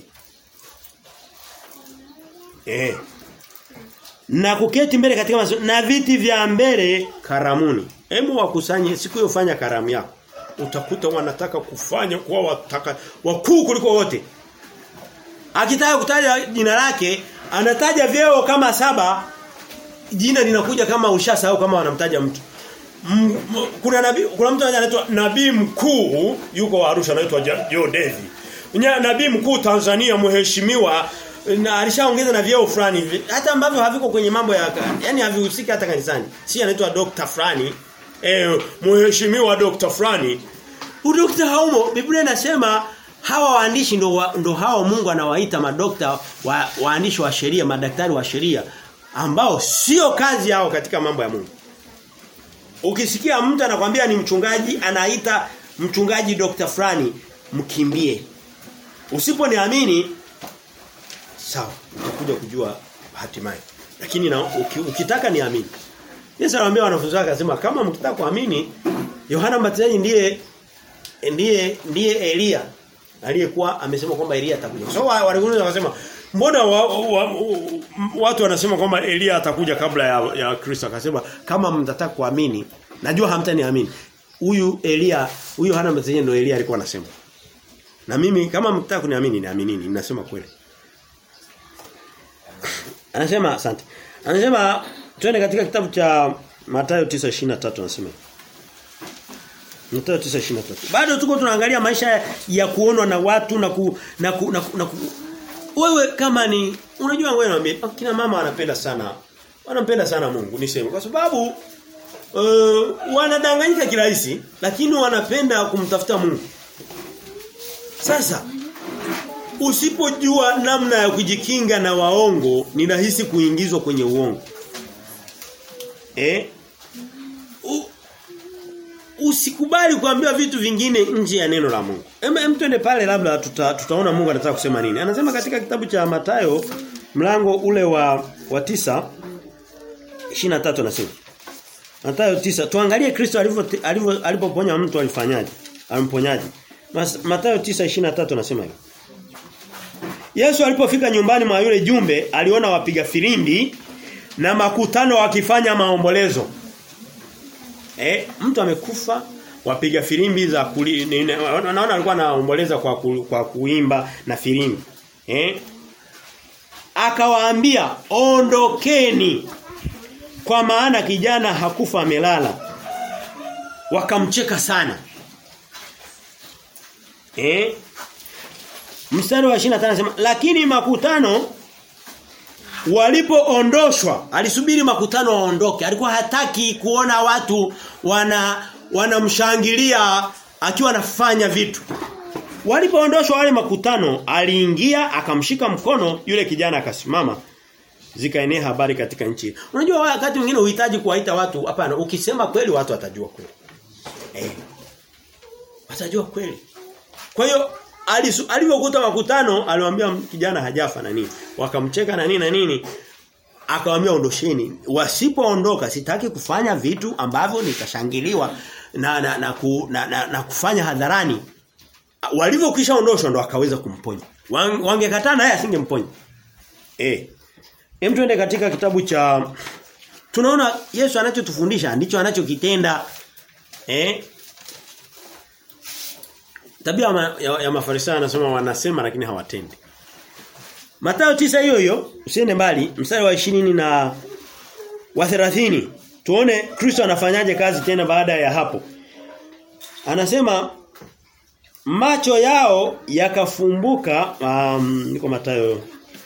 Eh. Na kuketi mbele katika maso, na viti vya mbele karamuni. Hebu wakusanye siku hiyo fanya karamu yako. Utakuta wanataka kufanya kuwa wataka wakuu kuliko wote. Akitaka kutaja jina lake, anataja vyeo kama saba. Jina linakuja kama ushasahau kama wanamtaja mtu. M, m, kuna nabii kuna mtu anaitwa nabii mkuu yuko Arusha anaitwa Joe Devi. Nabii mkuu Tanzania mheshimiwa na alishaongeza na vyeo fulani hata ambavyo haviko kwenye mambo ya yani havihusiki hata kanisani. Si anaitwa Dr. fulani eh mheshimiwa Dr. fulani. Udokta haumo Biblia inasema hawa waandishi ndo wa, ndo hao Mungu anawaita madokta wa, waandishi wa sheria, madaktari wa sheria ambao sio kazi yao katika mambo ya Mungu. Ukisikia mtu anakwambia ni mchungaji, anaita mchungaji Dr. fulani, mkimbie. Usiponiamini sawa, utakuja kujua hatimaye. Lakini na, uki, ukitaka niamini. Yesu anawaambia wanafunzi wake akasema kama mkitaka kuamini Yohana Mbatizaji ndiye ndiye ndiye Elia aliyekuwa amesema kwamba Elia atakuja. So walikuwa wakasema mbona wa, wa, wa, watu wanasema kwamba Elia atakuja kabla ya, ya Kristo akasema kama mtataka kuamini najua hamtaniamini. Huyu Elia huyu Yohana Mbatizaji ndio Elia alikuwa anasema. Na mimi kama mtataka kuniamini niaminini ninasema kweli. Anasema asante. Anasema twende katika kitabu cha Mathayo 9:23 anasema. Mathayo 9:23. Bado tuko tunaangalia maisha ya kuonwa na watu na ku, na, ku, na, ku, na ku, wewe kama ni unajua wewe naambia kina mama wanapenda sana wanampenda sana Mungu niseme kwa sababu uh, wanadanganyika kirahisi lakini wanapenda kumtafuta Mungu. Sasa usipojua namna ya kujikinga na waongo ni rahisi kuingizwa kwenye uongo. Eh? usikubali kuambiwa vitu vingine nje ya neno la Mungu. Hem hem twende pale labda tuta, tutaona Mungu anataka kusema nini. Anasema katika kitabu cha Matayo mlango ule wa wa tisa 23 anasema. Matayo tisa tuangalie Kristo alivyo alivyo alipoponya mtu alifanyaje? Alimponyaje? Matayo 9:23 anasema hivi. Yesu alipofika nyumbani mwa yule jumbe aliona wapiga filimbi na makutano wakifanya maombolezo. Eh, mtu amekufa wapiga filimbi za kuli, naona alikuwa anaomboleza kwa ku, kwa kuimba na filimbi. Eh? Akawaambia ondokeni kwa maana kijana hakufa amelala. Wakamcheka Eh? Mstari wa 25 anasema lakini makutano walipoondoshwa alisubiri makutano waondoke alikuwa hataki kuona watu wana wanamshangilia akiwa anafanya vitu walipoondoshwa wale makutano aliingia akamshika mkono yule kijana akasimama zikaenea habari katika nchi unajua wakati mwingine uhitaji kuwaita watu hapana ukisema kweli watu watajua kweli eh watajua kweli kwa hiyo alivyokuta makutano aliwaambia kijana hajafa na nini wakamcheka na nini na nini akawaambia ondosheni wasipoondoka sitaki kufanya vitu ambavyo nitashangiliwa na na na, ku, na, na, na kufanya hadharani walivyokisha ondoshwa ndo akaweza kumponya wangekataa naye asingemponya eh hem tuende katika kitabu cha tunaona Yesu anachotufundisha ndicho anachokitenda eh Tabia ma, ya, ya Mafarisayo anasema wanasema lakini hawatendi. Mathayo tisa hiyo hiyo, usiende mbali, mstari wa 20 na wa 30. Tuone Kristo anafanyaje kazi tena baada ya hapo. Anasema macho yao yakafumbuka um, niko Mathayo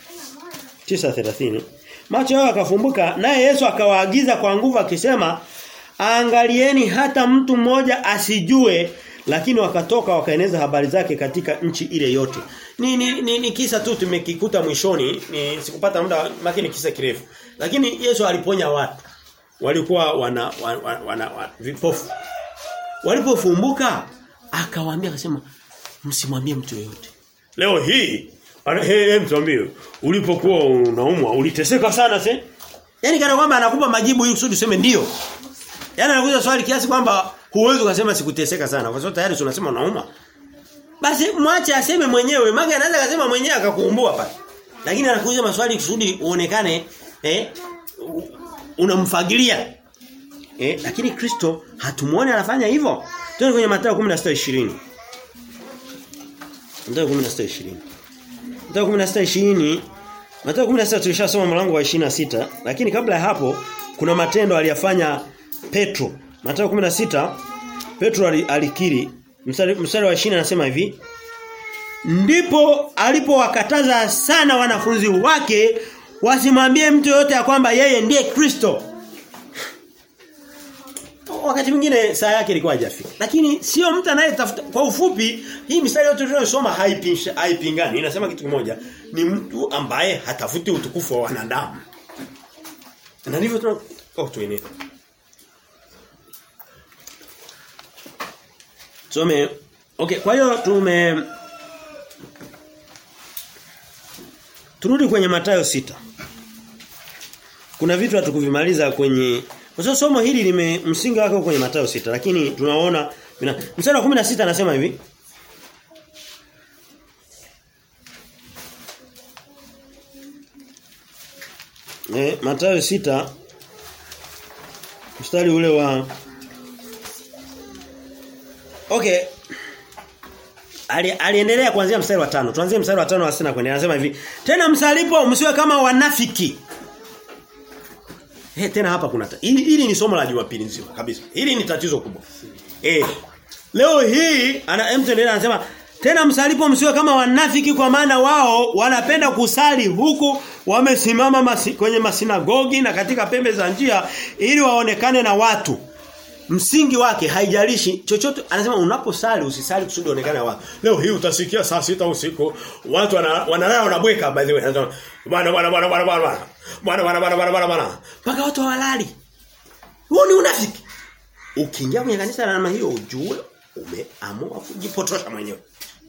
9:30. Macho yao yakafumbuka naye Yesu akawaagiza kwa nguvu akisema angalieni hata mtu mmoja asijue lakini wakatoka wakaeneza habari zake katika nchi ile yote. Ni ni, ni, ni kisa tu tumekikuta mwishoni, ni sikupata muda makini kisa kirefu. Lakini Yesu aliponya watu. Walikuwa wana wana, wana, wana vipofu. Walipofumbuka akawaambia akasema msimwambie mtu yeyote. Leo hii Hey, mtuambie ulipokuwa unaumwa uliteseka sana se? Yaani kana kwamba anakupa majibu ili kusudi useme ndio. Yaani anakuuliza swali kiasi kwamba huwezi ukasema sikuteseka sana kwa sababu tayari tunasema unauma. Basi mwache aseme mwenyewe. Maana anaweza kusema mwenyewe akakuumbua pale. Lakini anakuuliza maswali kusudi uonekane eh unamfagilia. Eh lakini Kristo hatumuone anafanya hivyo. Tuende kwenye Mathayo 16:20. Mathayo 16:20. Mathayo 16:20 Mathayo 16 tulishasoma mlango wa 26 lakini kabla ya hapo kuna matendo aliyafanya Petro. Mathayo 16 Petro alikiri mstari, mstari wa 20 anasema hivi ndipo alipowakataza sana wanafunzi wake wasimwambie mtu yote ya kwamba yeye ndiye Kristo. Wakati mwingine saa yake ilikuwa haijafika. Lakini sio mtu anayetafuta kwa ufupi hii mistari yote tunayosoma haipinshi haipingani. Inasema kitu kimoja, ni mtu ambaye hatafuti utukufu wa wanadamu. Na ndivyo tunataka tuenee. Tusome Okay, kwa hiyo tume Turudi kwenye Mathayo sita Kuna vitu hatukuvimaliza kwenye kwa sababu somo hili lime msingi wake kwenye Mathayo sita lakini tunaona mstari wa 16 anasema hivi Eh Mathayo sita mstari ule wa Okay. Ali, aliendelea kuanzia mstari wa tano. Tuanzie mstari wa tano wa sita kuendelea. Anasema hivi, "Tena msalipo msiwe kama wanafiki." Eh tena hapa kuna hili, hili ni somo la Jumapili nzima kabisa. Hili ni tatizo kubwa. Eh. Leo hii ana mtendelea anasema, "Tena msalipo msiwe kama wanafiki kwa maana wao wanapenda kusali huku wamesimama masi, kwenye masinagogi na katika pembe za njia ili waonekane na watu." msingi wake haijalishi chochote anasema unaposali usisali kusudi onekane watu leo hii utasikia saa sita usiku watu wanalala wanabweka by the way anasema bwana bwana bwana bwana bwana bwana bwana bwana bwana bwana bwana mpaka watu hawalali huo ni unafiki Ukiingia kwenye kanisa la namna hiyo ujue umeamua kujipotosha mwenyewe.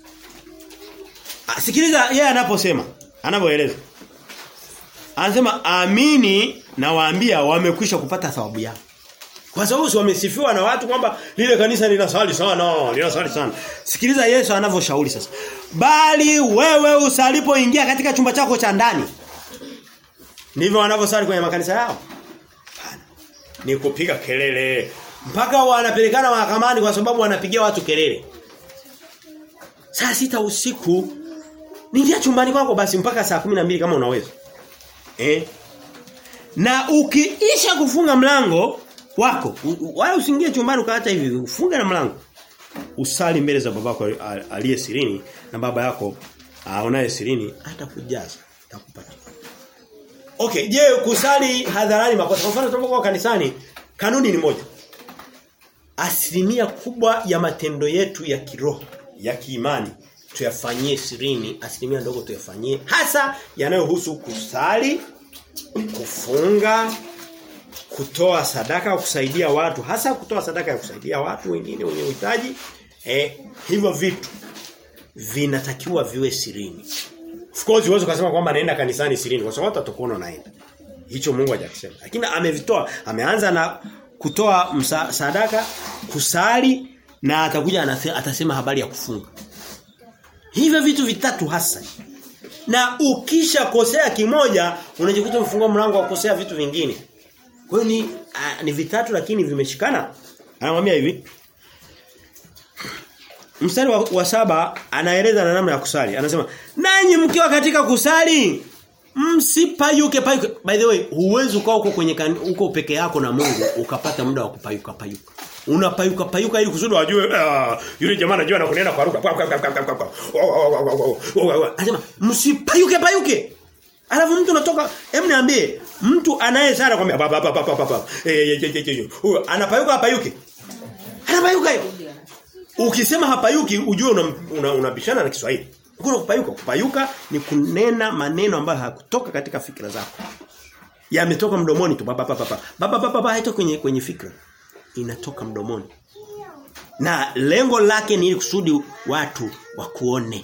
Ah, Sikiliza yeye anaposema, anapoeleza. Anasema amini na waambia wamekwisha kupata thawabu yao. Kwa sababu si wamesifiwa na watu kwamba lile kanisa linasali sana, linasali sana. Sikiliza Yesu anavyoshauri sasa. Bali wewe usalipoingia katika chumba chako cha ndani. Ndivyo wanavyosali kwenye makanisa yao. Hapana. Ni kupiga kelele. Mpaka wanapelekana mahakamani kwa sababu wanapigia watu kelele. Saa sita usiku Ningia chumbani kwako basi mpaka saa mbili kama unaweza. Eh? Na ukiisha kufunga mlango wako, wala usiingie chumbani ukaacha hivi, ufunge na mlango. Usali mbele za babako aliye sirini na baba yako aonaye sirini atakujaza, atakupatia. Okay, je, kusali hadharani makosa? Kwa mfano tunapokuwa kanisani, kanuni ni moja. Asilimia kubwa ya matendo yetu ya kiroho, ya kiimani tuyafanyie sirini, asilimia ndogo tuyafanyie hasa yanayohusu kusali, kufunga, kutoa sadaka kusaidia watu, hasa kutoa sadaka ya kusaidia watu wengine wenye uhitaji. Eh, hivyo vitu vinatakiwa viwe sirini. Of course uwezo kusema kwamba naenda kanisani sirini kwa sababu watakuona naenda. Hicho Mungu hajakisema. Lakini amevitoa, ameanza na kutoa msa, sadaka, kusali na atakuja atasema habari ya kufunga. Hivyo vitu vitatu hasa. Na ukisha kosea kimoja unajikuta umefungua mlango wa kukosea vitu vingine. Kwa hiyo ni a, ni vitatu lakini vimeshikana. Anamwambia hivi. Mstari wa, wa saba anaeleza na namna ya kusali. Anasema, "Nanyi mkiwa katika kusali, msipayuke payuke." By the way, huwezi ukaa huko kwenye huko peke yako na Mungu ukapata muda wa kupayuka payuka. Unapayuka payuka ili kusudi wajue uh, yule jamaa anajua na kunena kwa lugha. Anasema, "Msipayuke payuke." Alafu mtu unatoka, hem niambie, mtu anayesara kwambia baba baba baba baba. Eh huyo anapayuka hapayuki. Anapayuka hiyo. Ukisema hapayuki ujue unabishana una, una na Kiswahili. Kuna kupayuka, kupayuka ni kunena maneno ambayo hakutoka katika fikra zako. Yametoka mdomoni tu baba baba baba. Baba baba baba haitoki kwenye kwenye fikra. Inatoka mdomoni. Na lengo lake ni ili kusudi watu wakuone.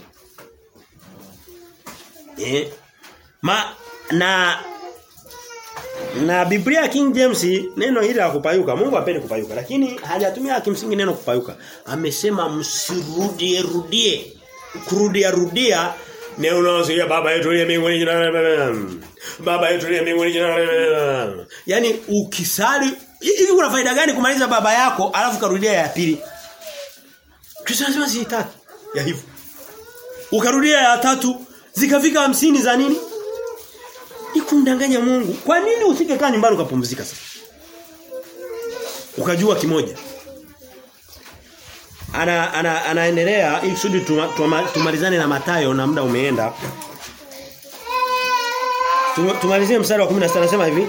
Eh? Ma na na Biblia King James neno hili la kupayuka Mungu hapendi kupayuka lakini hajatumia kimsingi neno kupayuka amesema msirudie rudie kurudia rudia neno unaosikia baba yetu aliye mbinguni jina baba yetu aliye mbinguni jina yani ukisali hivi kuna faida gani kumaliza baba yako alafu karudia ya pili Kristo anasema si tatu ya hivyo ukarudia ya tatu zikafika hamsini za nini ni kumdanganya Mungu. Kwa nini usingekaa nyumbani ukapumzika sasa? Ukajua kimoja. Ana ana anaendelea ili kusudi tuma, tuma, tumalizane na Matayo na muda umeenda. Tumalizie mstari wa 16 anasema hivi.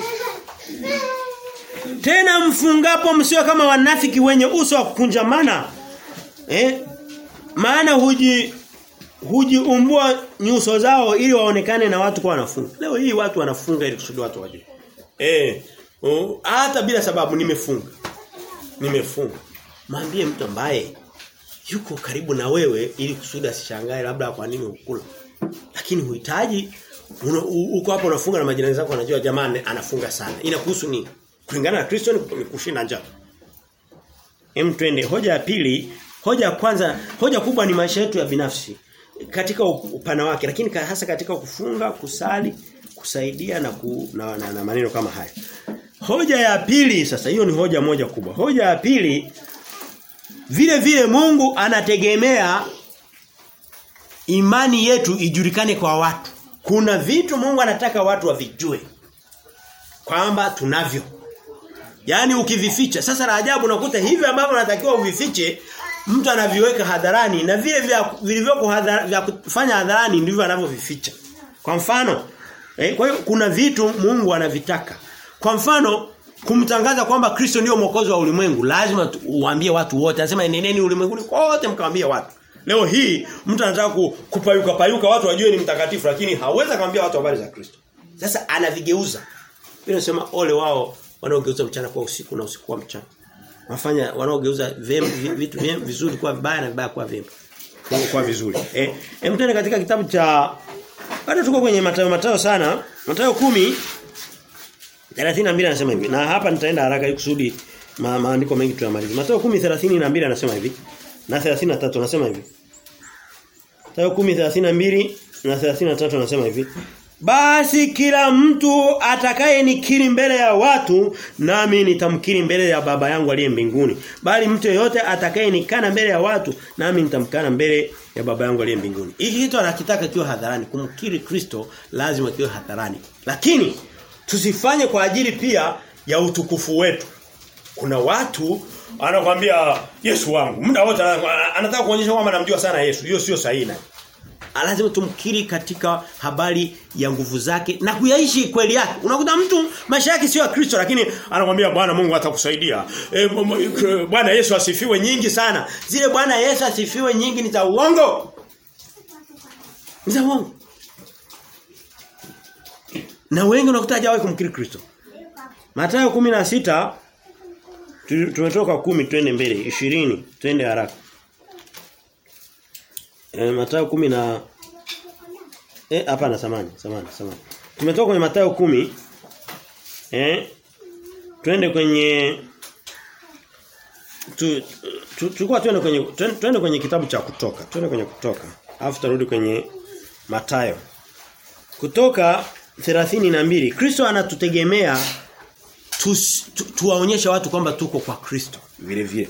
Tena mfungapo msio kama wanafiki wenye uso wa kukunjamana. Eh? Maana huji hujiumbua nyuso zao ili waonekane na watu kwa wanafunga. Leo hii watu wanafunga ili kusudi watu waje. Eh, uh, hata bila sababu nimefunga. Nimefunga. Mwambie mtu ambaye yuko karibu na wewe ili kusudi asishangae labda kwa nini ukula. Lakini huhitaji uko hapo unafunga na majirani zako wanajua jamani anafunga sana. Inakuhusu nini? Kulingana na Kristo ni kushinda njaa. Hem twende hoja ya pili, hoja ya kwanza, hoja kubwa ni maisha yetu ya binafsi katika upana wake lakini hasa katika kufunga, kusali, kusaidia na, ku, na, na, na maneno kama haya. Hoja ya pili sasa hiyo ni hoja moja kubwa. Hoja ya pili vile vile Mungu anategemea imani yetu ijulikane kwa watu. Kuna vitu Mungu anataka watu wavijue kwamba tunavyo. Yaani ukivificha. Sasa la ajabu unakuta hivi ambavyo unatakiwa uvifiche mtu anaviweka hadharani na vile vya vilivyoko hadharani vya kufanya hadharani ndivyo anavyovificha. Kwa mfano, eh, kwa hiyo kuna vitu Mungu anavitaka. Kwa mfano, kumtangaza kwamba Kristo ndio mwokozi wa ulimwengu, lazima uambie watu wote. Anasema eneneni ulimwenguni kote mkawaambie watu. Leo hii mtu anataka kupayuka payuka watu wajue ni mtakatifu lakini hawezi kumwambia watu habari za Kristo. Sasa anavigeuza. Bila nasema ole wao wanaogeuza mchana kwa usiku na usiku kwa mchana. Wafanya wanaogeuza vitu vyema vizuri kuwa vibaya na vibaya kuwa vyema. Kwa vizuri. Eh, hem katika kitabu cha bado tuko kwenye Mathayo Mathayo sana. Mathayo 10 32 anasema hivi. Na hapa nitaenda haraka ili kusudi ma, maandiko mengi tuyamalize. Mathayo 10:32 anasema hivi. Na 33 anasema hivi. Mathayo 10:32 na 33 anasema hivi. Basi kila mtu atakaye nikiri mbele ya watu nami nitamkiri mbele ya baba yangu aliye mbinguni. Bali mtu yeyote atakaye nikana mbele ya watu nami nitamkana mbele ya baba yangu aliye mbinguni. Hiki kitu anakitaka kiwe hadharani. Kumkiri Kristo lazima kiwe hadharani. Lakini tusifanye kwa ajili pia ya utukufu wetu. Kuna watu anakuambia Yesu wangu. Muda wote anataka kuonyesha kwamba anamjua sana Yesu. Hiyo sio sahihi lazima tumkiri katika habari ya nguvu zake na kuyaishi kweli yake. Unakuta mtu maisha yake sio ya Kristo lakini anakuambia Bwana Mungu atakusaidia. E, Bwana Yesu asifiwe nyingi sana. Zile Bwana Yesu asifiwe nyingi ni za uongo. Ni za uongo. Na wengi unakuta hajawahi kumkiri Kristo. Mathayo 16 tumetoka 10 twende mbele 20 twende haraka. E, Mathayo kumi na Eh hapana samani, samani, samani. Tumetoka kwenye Mathayo kumi Eh twende kwenye tu tulikuwa twende kwenye twende kwenye kitabu cha kutoka. Twende kwenye kutoka. Alafu tarudi kwenye Mathayo. Kutoka 32 Kristo anatutegemea tuwaonyeshe tu, watu kwamba tuko kwa Kristo vile vile.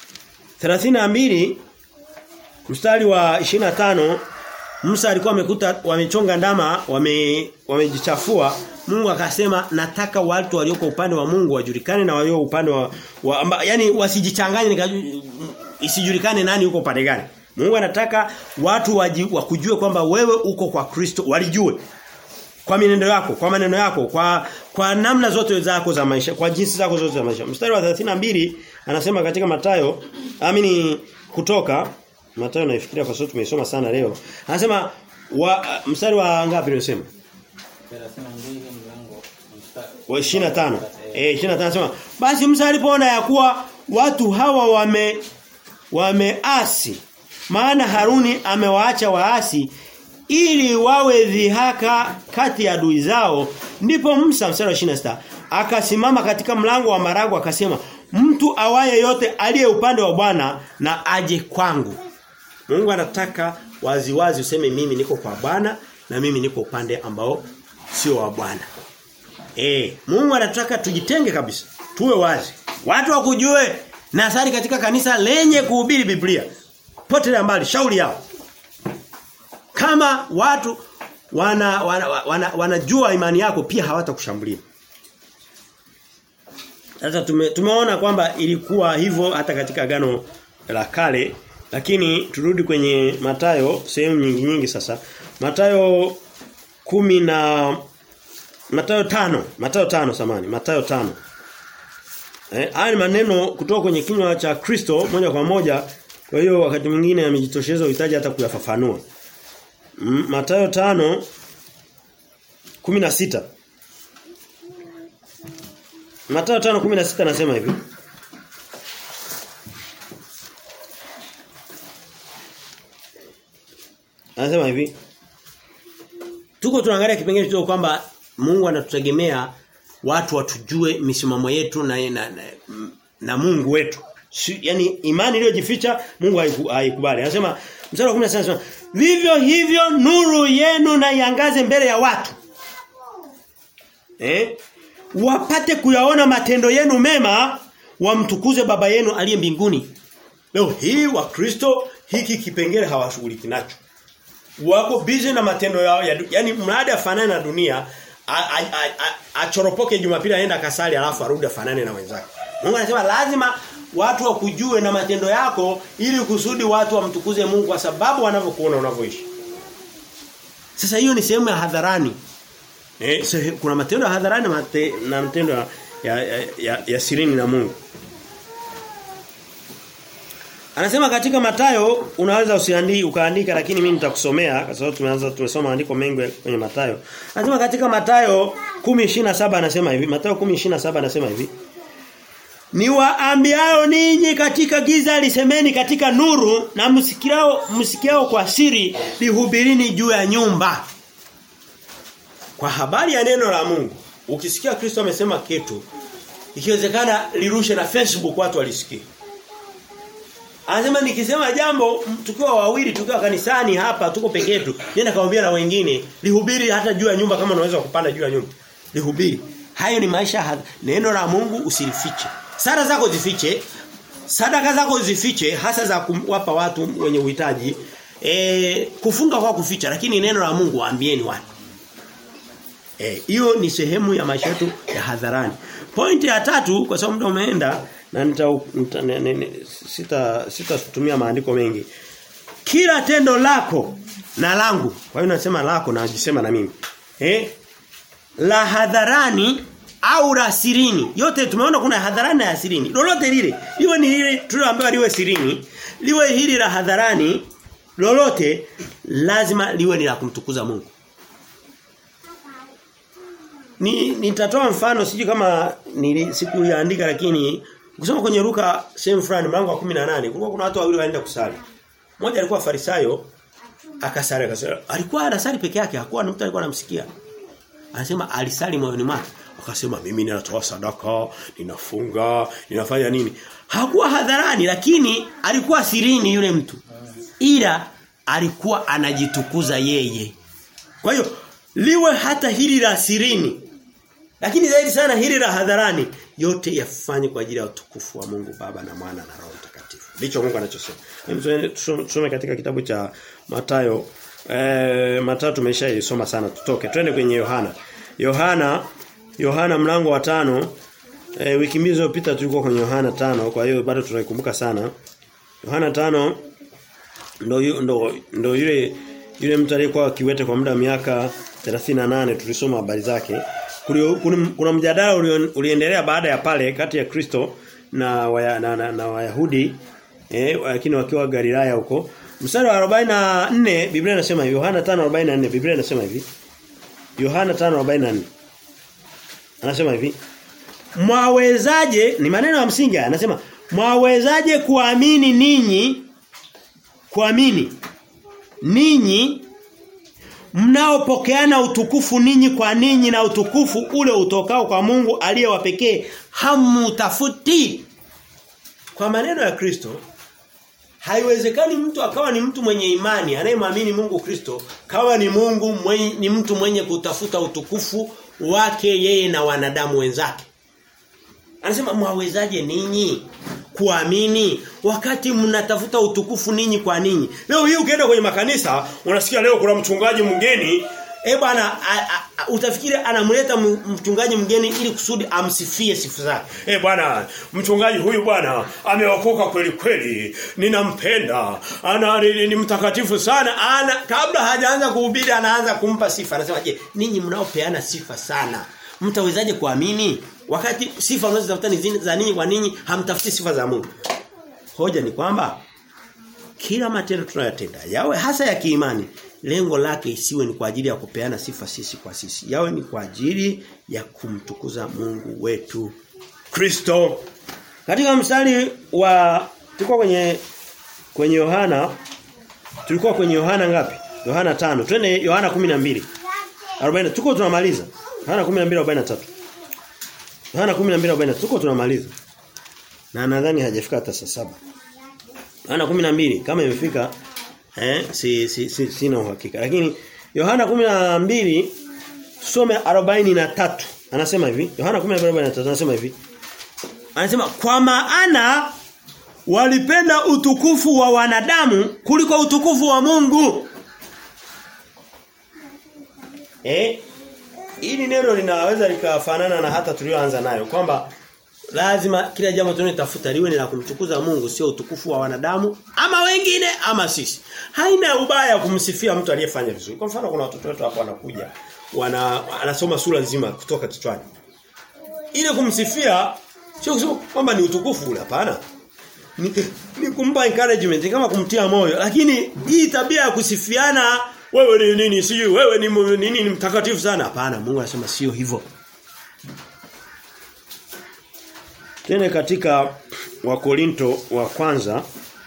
32 Mstari wa 25 Musa alikuwa amekuta wamechonga ndama wame wamejichafua Mungu akasema nataka watu walioko upande wa Mungu wajulikane na walio upande wa, wa amba, yani wasijichanganye isijulikane nani yuko upande gani Mungu anataka watu waji, wakujue kwamba wewe uko kwa Kristo walijue kwa minendo yako kwa maneno yako kwa kwa namna zote zako za maisha kwa jinsi zako zote za maisha mstari wa 32 anasema katika Matayo amini kutoka Mathayo naifikiria kwa sababu tumeisoma sana leo. Anasema wa mstari wa ngapi nimesema? 32 mlango Wa 25. Eh 25 anasema basi Musa alipoona ya kuwa watu hawa wame wameasi maana Haruni amewaacha waasi ili wawe dhihaka kati ya adui zao ndipo Musa mstari wa 26 akasimama katika mlango wa marago akasema mtu awaye yote aliye upande wa Bwana na aje kwangu Mungu anataka waziwazi useme mimi niko kwa Bwana na mimi niko upande ambao sio wa Bwana. Eh, Mungu anataka tujitenge kabisa. Tuwe wazi. Watu wakujue na asali katika kanisa lenye kuhubiri Biblia. Potelea mbali shauri yao. Kama watu wana wanajua wana, wana, wana imani yako pia hawatakushambulia. Sasa tume, tumeona kwamba ilikuwa hivyo hata katika agano la kale lakini turudi kwenye Matayo sehemu nyingi nyingi sasa. Matayo kumi na Matayo tano Matayo tano samani, Matayo tano Eh, haya ni maneno kutoka kwenye kinywa cha Kristo moja kwa moja. Kwa hiyo wakati mwingine amejitosheza uhitaji hata kuyafafanua. Mm, Matayo tano kumi na sita Matayo 5:16 anasema hivi. Anasema hivi. Tuko tunaangalia kipengele kidogo kwamba Mungu anatutegemea watu watujue misimamo yetu na na, na, na Mungu wetu. Si, yani imani iliyojificha Mungu haikubali. Anasema mstari wa 10 anasema vivyo hivyo nuru yenu na iangaze mbele ya watu. Eh? Wapate kuyaona matendo yenu mema wamtukuze baba yenu aliye mbinguni. Leo hii wa Kristo hiki kipengele hawashughuliki nacho. Wako busy na matendo yao ya yani mradi afanane na dunia achoropoke Jumapili aenda kasali alafu arudi afanane na wenzake. Mungu anasema lazima watu wakujue na matendo yako ili kusudi watu wamtukuze Mungu kwa sababu wanavyokuona unavyoishi. Sasa hiyo ni sehemu ya hadharani. Eh, so, kuna matendo ya hadharani mate, na matendo ya, ya, ya, ya, ya sirini na Mungu. Anasema katika Matayo unaweza usiandiki ukaandika lakini mimi nitakusomea kwa sababu tumeanza tumesoma andiko mengi kwenye Matayo. Anasema katika Matayo 10:27 anasema hivi, Matayo 10:27 anasema hivi. ni waambiao ninyi katika giza lisemeni katika nuru na msikiao msikiao kwa siri lihubirini juu ya nyumba. Kwa habari ya neno la Mungu, ukisikia Kristo amesema kitu, ikiwezekana lirushe na Facebook watu walisikie. Anasema nikisema jambo tukiwa wawili tukiwa kanisani hapa tuko peke yetu, nenda kaambia na wengine, lihubiri hata juu ya nyumba kama unaweza kupanda juu ya nyumba. Lihubiri. Hayo ni maisha ha neno la Mungu usilifiche. Sara zako zifiche, sadaka zako zifiche hasa za kuwapa watu wenye uhitaji. E, kufunga kwa kuficha lakini neno la Mungu waambieni watu. Eh, hiyo ni sehemu ya maisha yetu ya hadharani. Pointi ya tatu kwa sababu muda umeenda na nita, nita ne, ne, ne, sita sitatumia maandiko mengi. Kila tendo lako na langu. Kwa hiyo nasema lako na najisema na mimi. Eh? La hadharani au la sirini. Yote tumeona kuna hadharani na sirini. Lolote lile. Liwe ni lile tulioambiwa liwe sirini, liwe hili la hadharani, lolote lazima liwe ni la kumtukuza Mungu. Ni nitatoa mfano siji kama ni siku yaandika lakini kusoma kwenye Luka sehemu fulani mlango wa 18 kulikuwa kuna watu wawili waenda kusali. Mmoja alikuwa farisayo akasali akasali. Alikuwa anasali peke yake, hakuwa na mtu alikuwa anamsikia. Anasema alisali moyoni mwake. Akasema mimi ninatoa sadaka, ninafunga, ninafanya nini? Hakuwa hadharani lakini alikuwa sirini yule mtu. Ila alikuwa anajitukuza yeye. Kwa hiyo liwe hata hili la sirini lakini zaidi sana hili la hadharani yote yafanye kwa ajili ya utukufu wa Mungu Baba na Mwana na Roho Mtakatifu. Ndicho Mungu anachosema. Tusome katika kitabu cha Matayo eh Matayo tumeshaisoma sana tutoke. Twende kwenye Yohana. Yohana Yohana mlango wa tano e, wiki mbili zilizopita tulikuwa kwenye Yohana tano kwa hiyo bado tunaikumbuka sana. Yohana tano ndo ndo ndo yule yule mtu aliyekuwa kiwete kwa muda wa miaka 38 tulisoma habari zake. Kuna, kuna mjadala uliendelea baada ya pale kati ya Kristo na waya, na, na, na Wayahudi eh lakini wakiwa Galilaya huko. Mstari wa 44 Biblia inasema hivi Yohana 5:44 Biblia inasema hivi. Yohana 5:44 Anasema hivi. Mwawezaje ni maneno ya msingi anasema mwawezaje kuamini ninyi kuamini ninyi mnaopokeana utukufu ninyi kwa ninyi na utukufu ule utokao kwa Mungu aliye wa pekee hamutafuti kwa maneno ya Kristo haiwezekani mtu akawa ni mtu mwenye imani anayemwamini Mungu Kristo kawa ni Mungu mwenye, ni mtu mwenye kutafuta utukufu wake yeye na wanadamu wenzake anasema mwawezaje ninyi kuamini wakati mnatafuta utukufu ninyi kwa ninyi. Leo hii ukienda kwenye makanisa unasikia leo kuna mchungaji mgeni eh bwana utafikiri anamleta mchungaji mgeni ili kusudi amsifie sifa zake. Eh bwana mchungaji huyu bwana ameokoka kweli kweli. Ninampenda. Ana ni, ni mtakatifu sana. Ana kabla hajaanza kuhubiri anaanza kumpa sifa. Anasema je, ninyi mnaopeana sifa sana mtawezaje kuamini wakati sifa mnazotafuta ni za ninyi kwa ninyi hamtafuti sifa za Mungu hoja ni kwamba kila matendo tunayotenda yawe hasa ya kiimani lengo lake isiwe ni kwa ajili ya kupeana sifa sisi kwa sisi yawe ni kwa ajili ya kumtukuza Mungu wetu Kristo katika mstari wa tulikuwa kwenye kwenye Yohana tulikuwa kwenye Yohana ngapi Yohana 5 twende Yohana 12 40 tuko tunamaliza Yohana 12:43. Yohana 12:43 tuko tunamaliza. Na nadhani hajafika hata saa saba. Yohana 12 kama imefika eh si, si, si sina uhakika. Lakini Yohana 12 tusome 43. Anasema hivi, Yohana 12:43 anasema hivi. Anasema kwa maana walipenda utukufu wa wanadamu kuliko utukufu wa Mungu. Eh Hili neno linaweza likafanana na hata tulioanza nayo kwamba lazima kila jambo tunalotafuta liwe ni la kumtukuza Mungu sio utukufu wa wanadamu ama wengine ama sisi. Haina ubaya kumsifia mtu aliyefanya vizuri. Kwa mfano kuna watoto wetu hapo wanakuja wana anasoma sura nzima kutoka kichwani. Ile kumsifia sio kusema kwamba ni utukufu ule hapana. Ni, ni kumpa encouragement kama kumtia moyo lakini hii tabia ya kusifiana wewe ni nini sijui wewe ni nini ni mtakatifu sana hapana Mungu anasema sio hivyo Twende katika Wakorinto wa kwanza.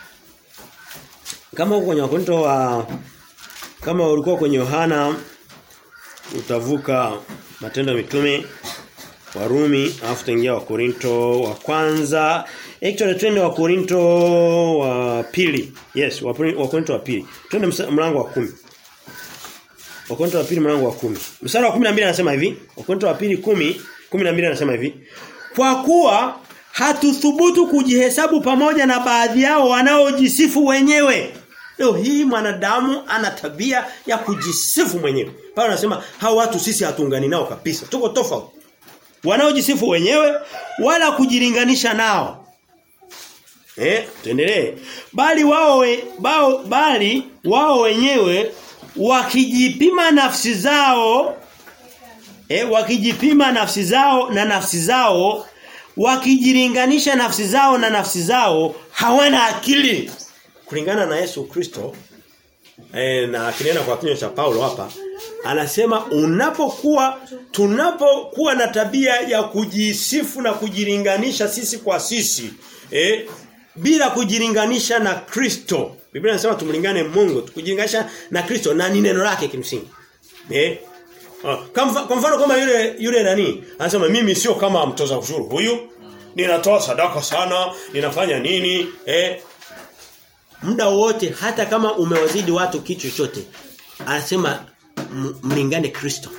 Kama uko kwenye Wakorinto wa kama ulikuwa kwenye Yohana utavuka Matendo ya Mitume Warumi alafu taingia wa Korinto wa kwanza. Actually twende wa Korinto wa pili. Yes, wa Korinto wa pili. Twende mlango wa kumi Wa Korinto wa pili mlango wa kumi Mstari wa 12 anasema hivi. Wa Korinto wa pili 10 12 anasema hivi. Kwa kuwa hatuthubutu kujihesabu pamoja na baadhi yao wanaojisifu wenyewe. Leo hii mwanadamu ana tabia ya kujisifu mwenyewe. Paulo anasema hao watu sisi hatuungani nao kabisa. Tuko tofauti wanaojisifu wenyewe wala kujilinganisha nao. Eh, tuendelee. Bali wao we, bao, bali wao wenyewe wakijipima nafsi zao eh, wakijipima nafsi zao na nafsi zao wakijilinganisha nafsi zao na nafsi zao hawana akili kulingana na Yesu Kristo eh, na kinena kwa kinywa cha Paulo hapa anasema unapokuwa tunapokuwa na tabia ya kujisifu na kujilinganisha sisi kwa sisi eh, bila kujilinganisha na Kristo Biblia inasema tumlingane Mungu kujilinganisha na Kristo na ni neno lake kimsingi eh kwa mfano kama yule yule nani anasema mimi sio kama mtoza ushuru huyu ninatoa sadaka sana ninafanya nini eh muda wote hata kama umewazidi watu kitu chochote anasema mlingane Kristo.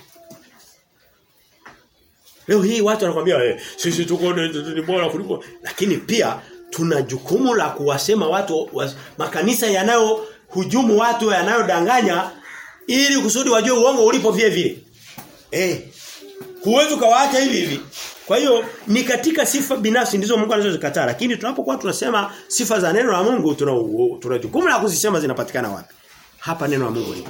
Leo hii watu wanakuambia eh, sisi tuko ni bora kuliko lakini pia tuna jukumu la kuwasema watu was, makanisa yanayo hujumu watu yanayodanganya ili kusudi wajue uongo ulipo vile vile. Eh. Huwezi ukawaacha hivi hivi. Kwa hiyo ni katika sifa binafsi ndizo Mungu anazozikataa lakini tunapokuwa tunasema sifa za neno la Mungu tuna tuna jukumu la kuzisema zinapatikana wapi? Hapa neno la Mungu lipo.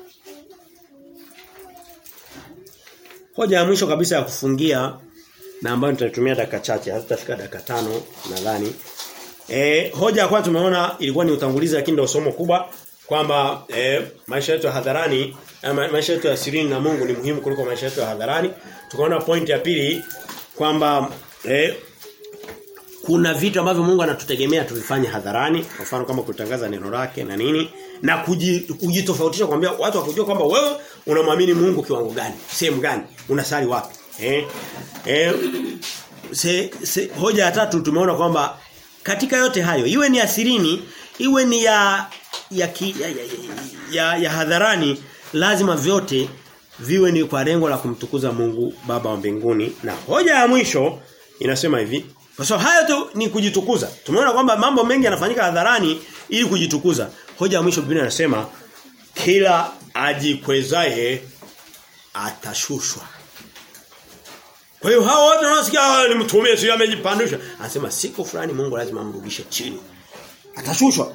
Hoja ya mwisho kabisa ya kufungia na ambayo nitatumia dakika chache, hazitafika dakika tano nadhani. Eh hoja ya kwanza tumeona ilikuwa ni utangulizi lakini ndio somo kubwa kwamba eh, maisha yetu ya hadharani eh, maisha yetu ya sirini na Mungu ni muhimu kuliko maisha yetu ya hadharani. Tukaona point ya pili kwamba eh, kuna vitu ambavyo Mungu anatutegemea tuvifanye hadharani, kwa mfano kama kutangaza neno lake na nini na kujitofautisha kwambia watu wakujua kwamba wewe unamwamini Mungu kiwango gani, sehemu gani, unasali wapi. Eh? Eh se, se, hoja ya tatu tumeona kwamba katika yote hayo iwe ni asirini, iwe ni ya ya, ki, ya, ya, ya, ya hadharani lazima vyote viwe ni kwa lengo la kumtukuza Mungu Baba wa mbinguni na hoja ya mwisho inasema hivi kwa sababu hayo tu ni kujitukuza. Tumeona kwamba mambo mengi yanafanyika hadharani ili kujitukuza. Hoja ya mwisho Biblia inasema kila ajikwezaye atashushwa. Kwa hiyo hao wote wanaosikia ni mtume sio amejipandisha. Anasema siku fulani Mungu lazima amrudishe chini. Atashushwa.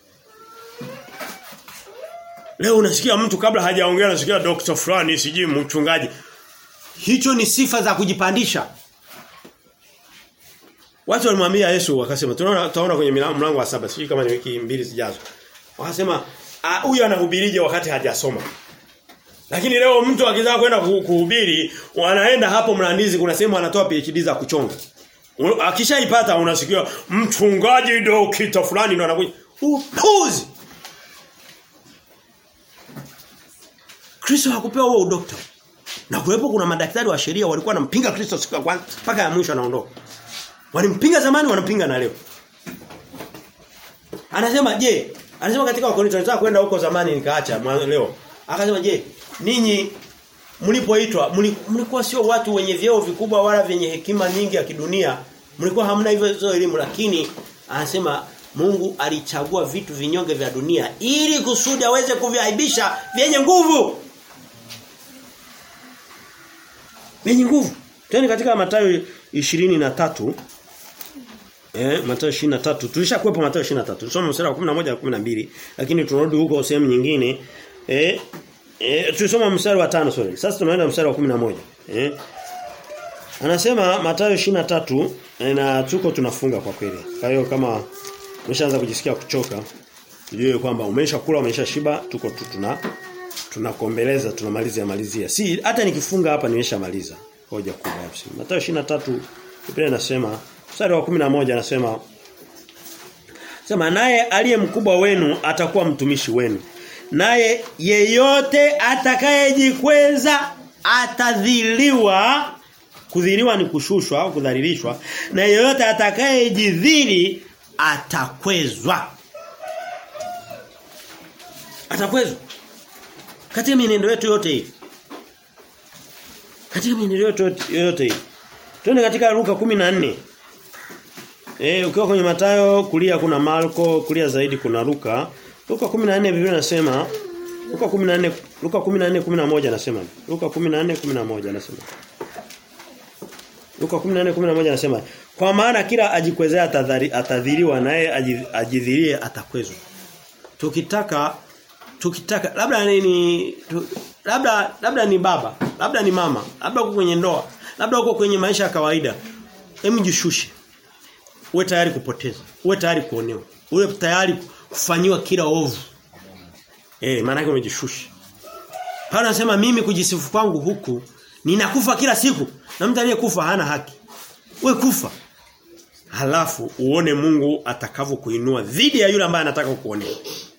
Leo unasikia mtu kabla hajaongea unasikia Dr. fulani sijui mchungaji. Hicho ni sifa za kujipandisha. Watu walimwambia Yesu wakasema tunaona tutaona kwenye mlango wa saba sijui kama ni wiki mbili zijazo. Wakasema huyu anahubirije wakati hajasoma. Lakini leo mtu akitaka kwenda kuhubiri wanaenda hapo Mlandizi kuna sehemu anatoa PhD za kuchonga. Akishaipata unasikia mchungaji dokita fulani ndo anakuja. Upuzi. Kristo hakupewa huo udokta. Na kuwepo kuna madaktari wa sheria walikuwa wanampinga Kristo siku ya kwanza mpaka ya mwisho anaondoka. Walimpinga zamani wanampinga na leo. Anasema je, anasema katika Wakorintho nataka kwenda huko zamani nikaacha leo. Akasema je, ninyi mlipoitwa mlikuwa sio watu wenye vyeo vikubwa wala vyenye hekima nyingi ya kidunia. Mlikuwa hamna hivyo hizo elimu lakini anasema Mungu alichagua vitu vinyonge vya dunia ili kusudi aweze kuviaibisha vyenye nguvu. Vyenye nguvu. Twende katika Mathayo 23 Eh Mathayo 23 tulishakuepo Mathayo 23. Tusome mstari wa 11 na 12 lakini tunarudi huko sehemu nyingine. Eh eh tulisoma mstari wa 5 sorry. Sasa tunaenda mstari wa 11. Eh Anasema Mathayo 23 eh, na tuko tunafunga kwa kweli. Kwa hiyo kama umeshaanza kujisikia kuchoka ujue kwamba umeshakula umeshashiba tuko tu tuna tunakombeleza tunamalizia malizia. Si hata nikifunga hapa nimeshamaliza hoja kubwa hapo. Mathayo 23 Biblia inasema mstari wa 11 anasema Sema naye aliye mkubwa wenu atakuwa mtumishi wenu. Naye yeyote atakayejikweza atadhiliwa kudhiliwa ni kushushwa au kudhalilishwa na yeyote atakayejidhili atakwezwa. Atakwezwa. Katika mienendo yetu yote hii. Katika mienendo yetu yote hii. Twende katika Luka 14. Eh ukiwa kwenye Matayo kulia kuna Marko, kulia zaidi kuna Luka. Luka 14 Biblia inasema Luka 14 Luka 14 11 anasema. Luka 14 11 anasema. Luka 14:11 anasema kwa maana kila ajikwezea atadhiriwa naye ajidhirie atakwezwa. Tukitaka tukitaka labda ni tu, labda labda ni baba, labda ni mama, labda uko kwenye ndoa, labda uko kwenye maisha ya kawaida. Hem jishushe. Uwe tayari kupoteza, uwe tayari kuonewa, uwe tayari kufanyiwa kila ovu. Eh, maana yake umejishusha. Paulo anasema mimi kujisifu kwangu huku ninakufa kila siku na mtu aliyekufa hana haki. We kufa. Halafu uone Mungu atakavyokuinua dhidi ya yule ambaye anataka kukuonea.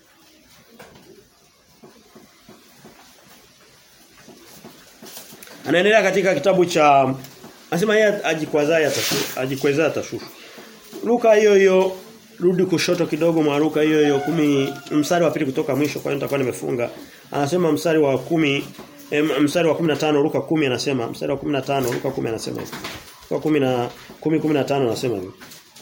Anaendelea katika kitabu cha anasema yeye ajikwazaa atashushwa, ajikwezaa atashushwa. Luka hiyo hiyo rudi kushoto kidogo mwa Luka hiyo hiyo kumi mstari wa pili kutoka mwisho kwa hiyo nitakuwa nimefunga. Anasema mstari wa kumi mstari wa 15 Luka 10 anasema mstari wa 15 Luka 10 anasema hivi. Luka 10 na 10 15 anasema hivi.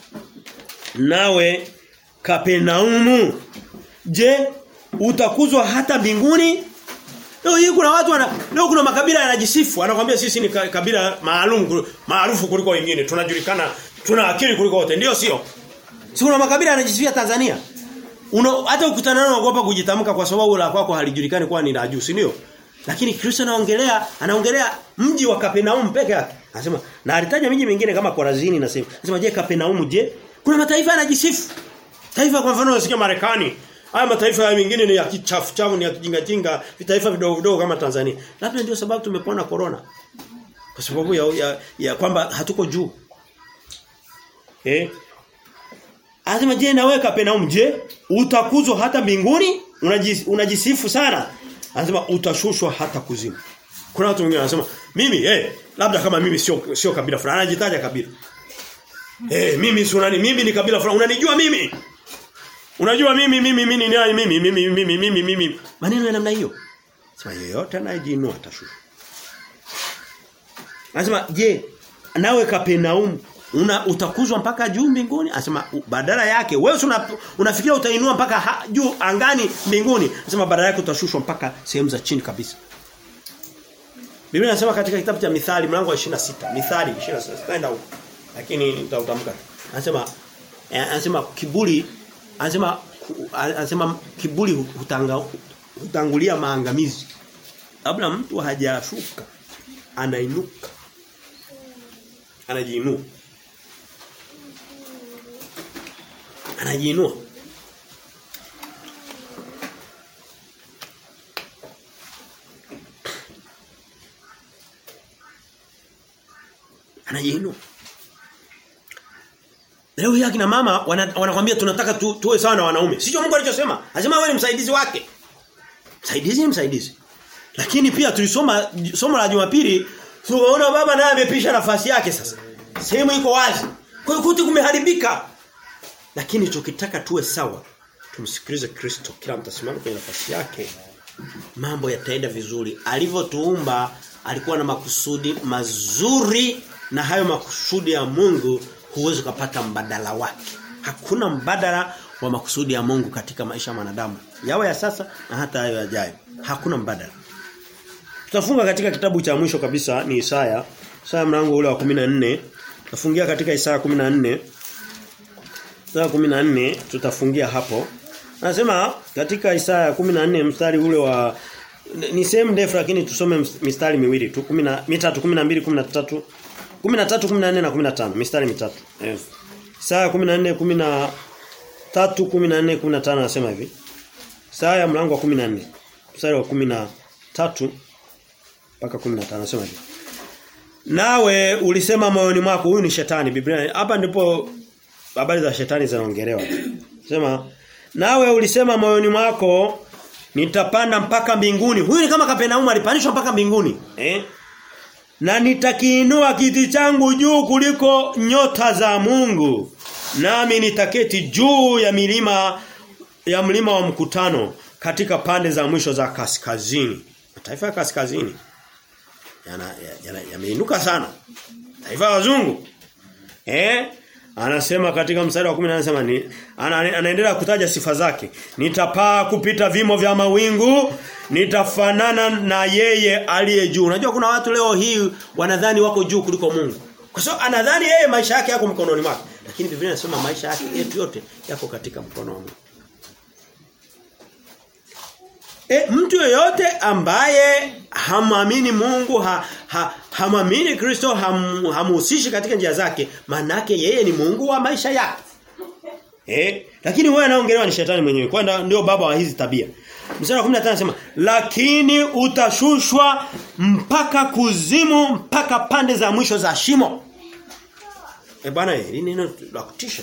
Nawe Kapenaumu je utakuzwa hata mbinguni? Leo hii kuna watu wana leo kuna makabila yanajisifu anakuambia sisi ni kabila maalum maarufu kuliko wengine tunajulikana tuna akili kuliko wote ndio sio? Si kuna makabila yanajisifia Tanzania? Una, hata ukutana nao unaogopa kujitamka kwa sababu la kwako halijulikani kwa ni la juu, si ndio? Lakini Kristo anaongelea anaongelea mji wa Kapernaum peke yake. Anasema na alitaja miji mingine kama Korazini na sehemu. Anasema je Kapernaum je? Kuna mataifa yanajisifu. Taifa kwa mfano unasikia Marekani. Haya mataifa ya mengine ni ya kichafu chafu ni ya kijinga jinga, vitaifa vidogo vidogo kama Tanzania. Labda ndio sababu tumepona corona. Kwa sababu ya, ya, ya kwamba hatuko juu. Eh? Anasema je na wewe Kapernaum je? Utakuzwa hata mbinguni? Unajis, unajisifu sana. Anasema utashushwa hata kuzimu. Kuna watu wengine wanasema mimi eh labda kama mimi sio sio kabila fulani anajitaja kabila. Eh mimi si unani mimi ni kabila fulani unanijua mimi. Unajua mimi mimi mimi ni nani mimi mimi mimi mimi mimi maneno ya namna hiyo. Sema yeyote anayejiinua atashushwa. Anasema je nawe Kapernaum una utakuzwa mpaka juu mbinguni anasema badala yake wewe una, unafikiria utainua mpaka ha, juu angani mbinguni anasema badala yake utashushwa mpaka sehemu za chini kabisa Biblia inasema katika kitabu cha Mithali mlango wa 26 Mithali 26 kaenda huko lakini nitautamka anasema anasema kiburi anasema anasema kiburi hutanga hutangulia maangamizi kabla mtu hajashuka anainuka anajiinua anajiinua anajiinua Leo hii akina mama wanakwambia wana tunataka tu, tuwe sawa na wanaume. Sio Mungu alichosema. Anasema wewe ni msaidizi wake. Msaidizi ni msaidizi. Lakini pia tulisoma somo la Jumapili tunaona baba naye amepisha nafasi yake sasa. Sehemu iko wazi. Kwa hiyo kuti kumeharibika. Lakini tukitaka tuwe sawa tumsikilize Kristo kila mtasimama kwenye nafasi yake mambo yataenda vizuri alivyotuumba alikuwa na makusudi mazuri na hayo makusudi ya Mungu huwezi kupata mbadala wake hakuna mbadala wa makusudi ya Mungu katika maisha ya mwanadamu yawe ya sasa na hata hayo yajayo hakuna mbadala tutafunga katika kitabu cha mwisho kabisa ni Isaya Isaya mlango ule wa 14 tutafungia katika Isaya 14 Isaya 14 tutafungia hapo Anasema katika Isaya 14 mstari ule wa ni sehemu ndefu lakini tusome mistari miwili tu 10 mitatu 12 13 13 14 na 15 mistari mitatu. Eh. Isaya 14 13 14 15 anasema hivi. Isaya mlango wa 14 mstari wa 13 mpaka 15 anasema hivi. nawe ulisema moyoni mwako huyu ni shetani Biblia hapa ndipo habari za shetani zinaongelewa sema nawe ulisema moyoni mwako nitapanda mpaka mbinguni huyu ni kama Kapenaumu alipandishwa mpaka mbinguni eh na nitakiinua kiti changu juu kuliko nyota za Mungu nami nitaketi juu ya milima ya mlima wa mkutano katika pande za mwisho za kaskazini mataifa ya kaskazini yana yameinuka ya, ya sana taifa la wazungu eh anasema katika mstari wa 10 anasema ni ana, anaendelea kutaja sifa zake nitapaa kupita vimo vya mawingu nitafanana na yeye aliye juu unajua kuna watu leo hii wanadhani wako juu kuliko Mungu kwa sababu anadhani yeye maisha yake yako mkononi mwake lakini Biblia inasema maisha yake yetu yote yako katika mkono wa Mungu E, mtu yeyote ambaye hamamini Mungu ha, ha, hamamini Kristo ham, hamuhusishi katika njia zake manake yeye ni Mungu wa maisha yake. Eh, lakini wewe anaongelewa ni shetani mwenyewe. Kwani ndio baba wa hizi tabia. Mstari wa 15 anasema, "Lakini utashushwa mpaka kuzimu mpaka pande za mwisho za shimo." Eh bwana, hili neno la kutisha.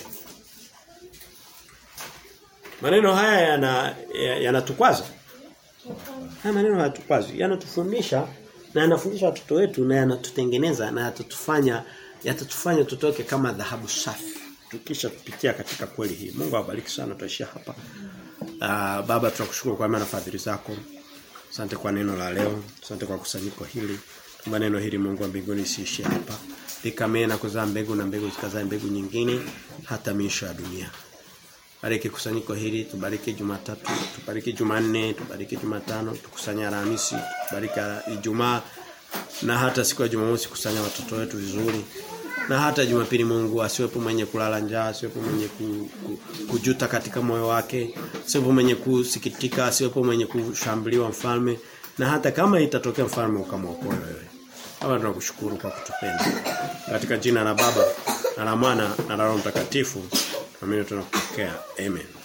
Maneno haya yana yanatukwaza. Haya maneno hayatukwazi, yanatufundisha na yanafundisha watoto wetu na yanatutengeneza na yatatufanya yatatufanya tutoke kama dhahabu safi. Tukisha kupitia katika kweli hii. Mungu awabariki sana tutaishia hapa. Uh, baba tunakushukuru kwa maana fadhili zako. Asante kwa neno la leo. Asante kwa kusanyiko hili. Tuomba neno hili Mungu wa mbinguni isiishie hapa. Likamee na kuzaa mbegu na mbegu zikazae mbegu nyingine hata miisho ya dunia. Bariki kusanyiko hili, tubariki Jumatatu, tubariki Jumanne, tubariki Jumatano, tukusanya Alhamisi, tubariki Ijumaa na hata siku ya Jumamosi kusanya watoto wetu vizuri. Na hata Jumapili Mungu asiwepo mwenye kulala njaa, asiwepo mwenye ku, ku, kujuta katika moyo wake, asiwepo mwenye kusikitika, asiwepo mwenye kushambuliwa mfalme na hata kama itatokea mfalme ukamwokoa wewe. Baba tunakushukuru kwa kutupenda. Katika jina la Baba na la Mwana na la Roho Mtakatifu. Amina tunakupokea. Amen.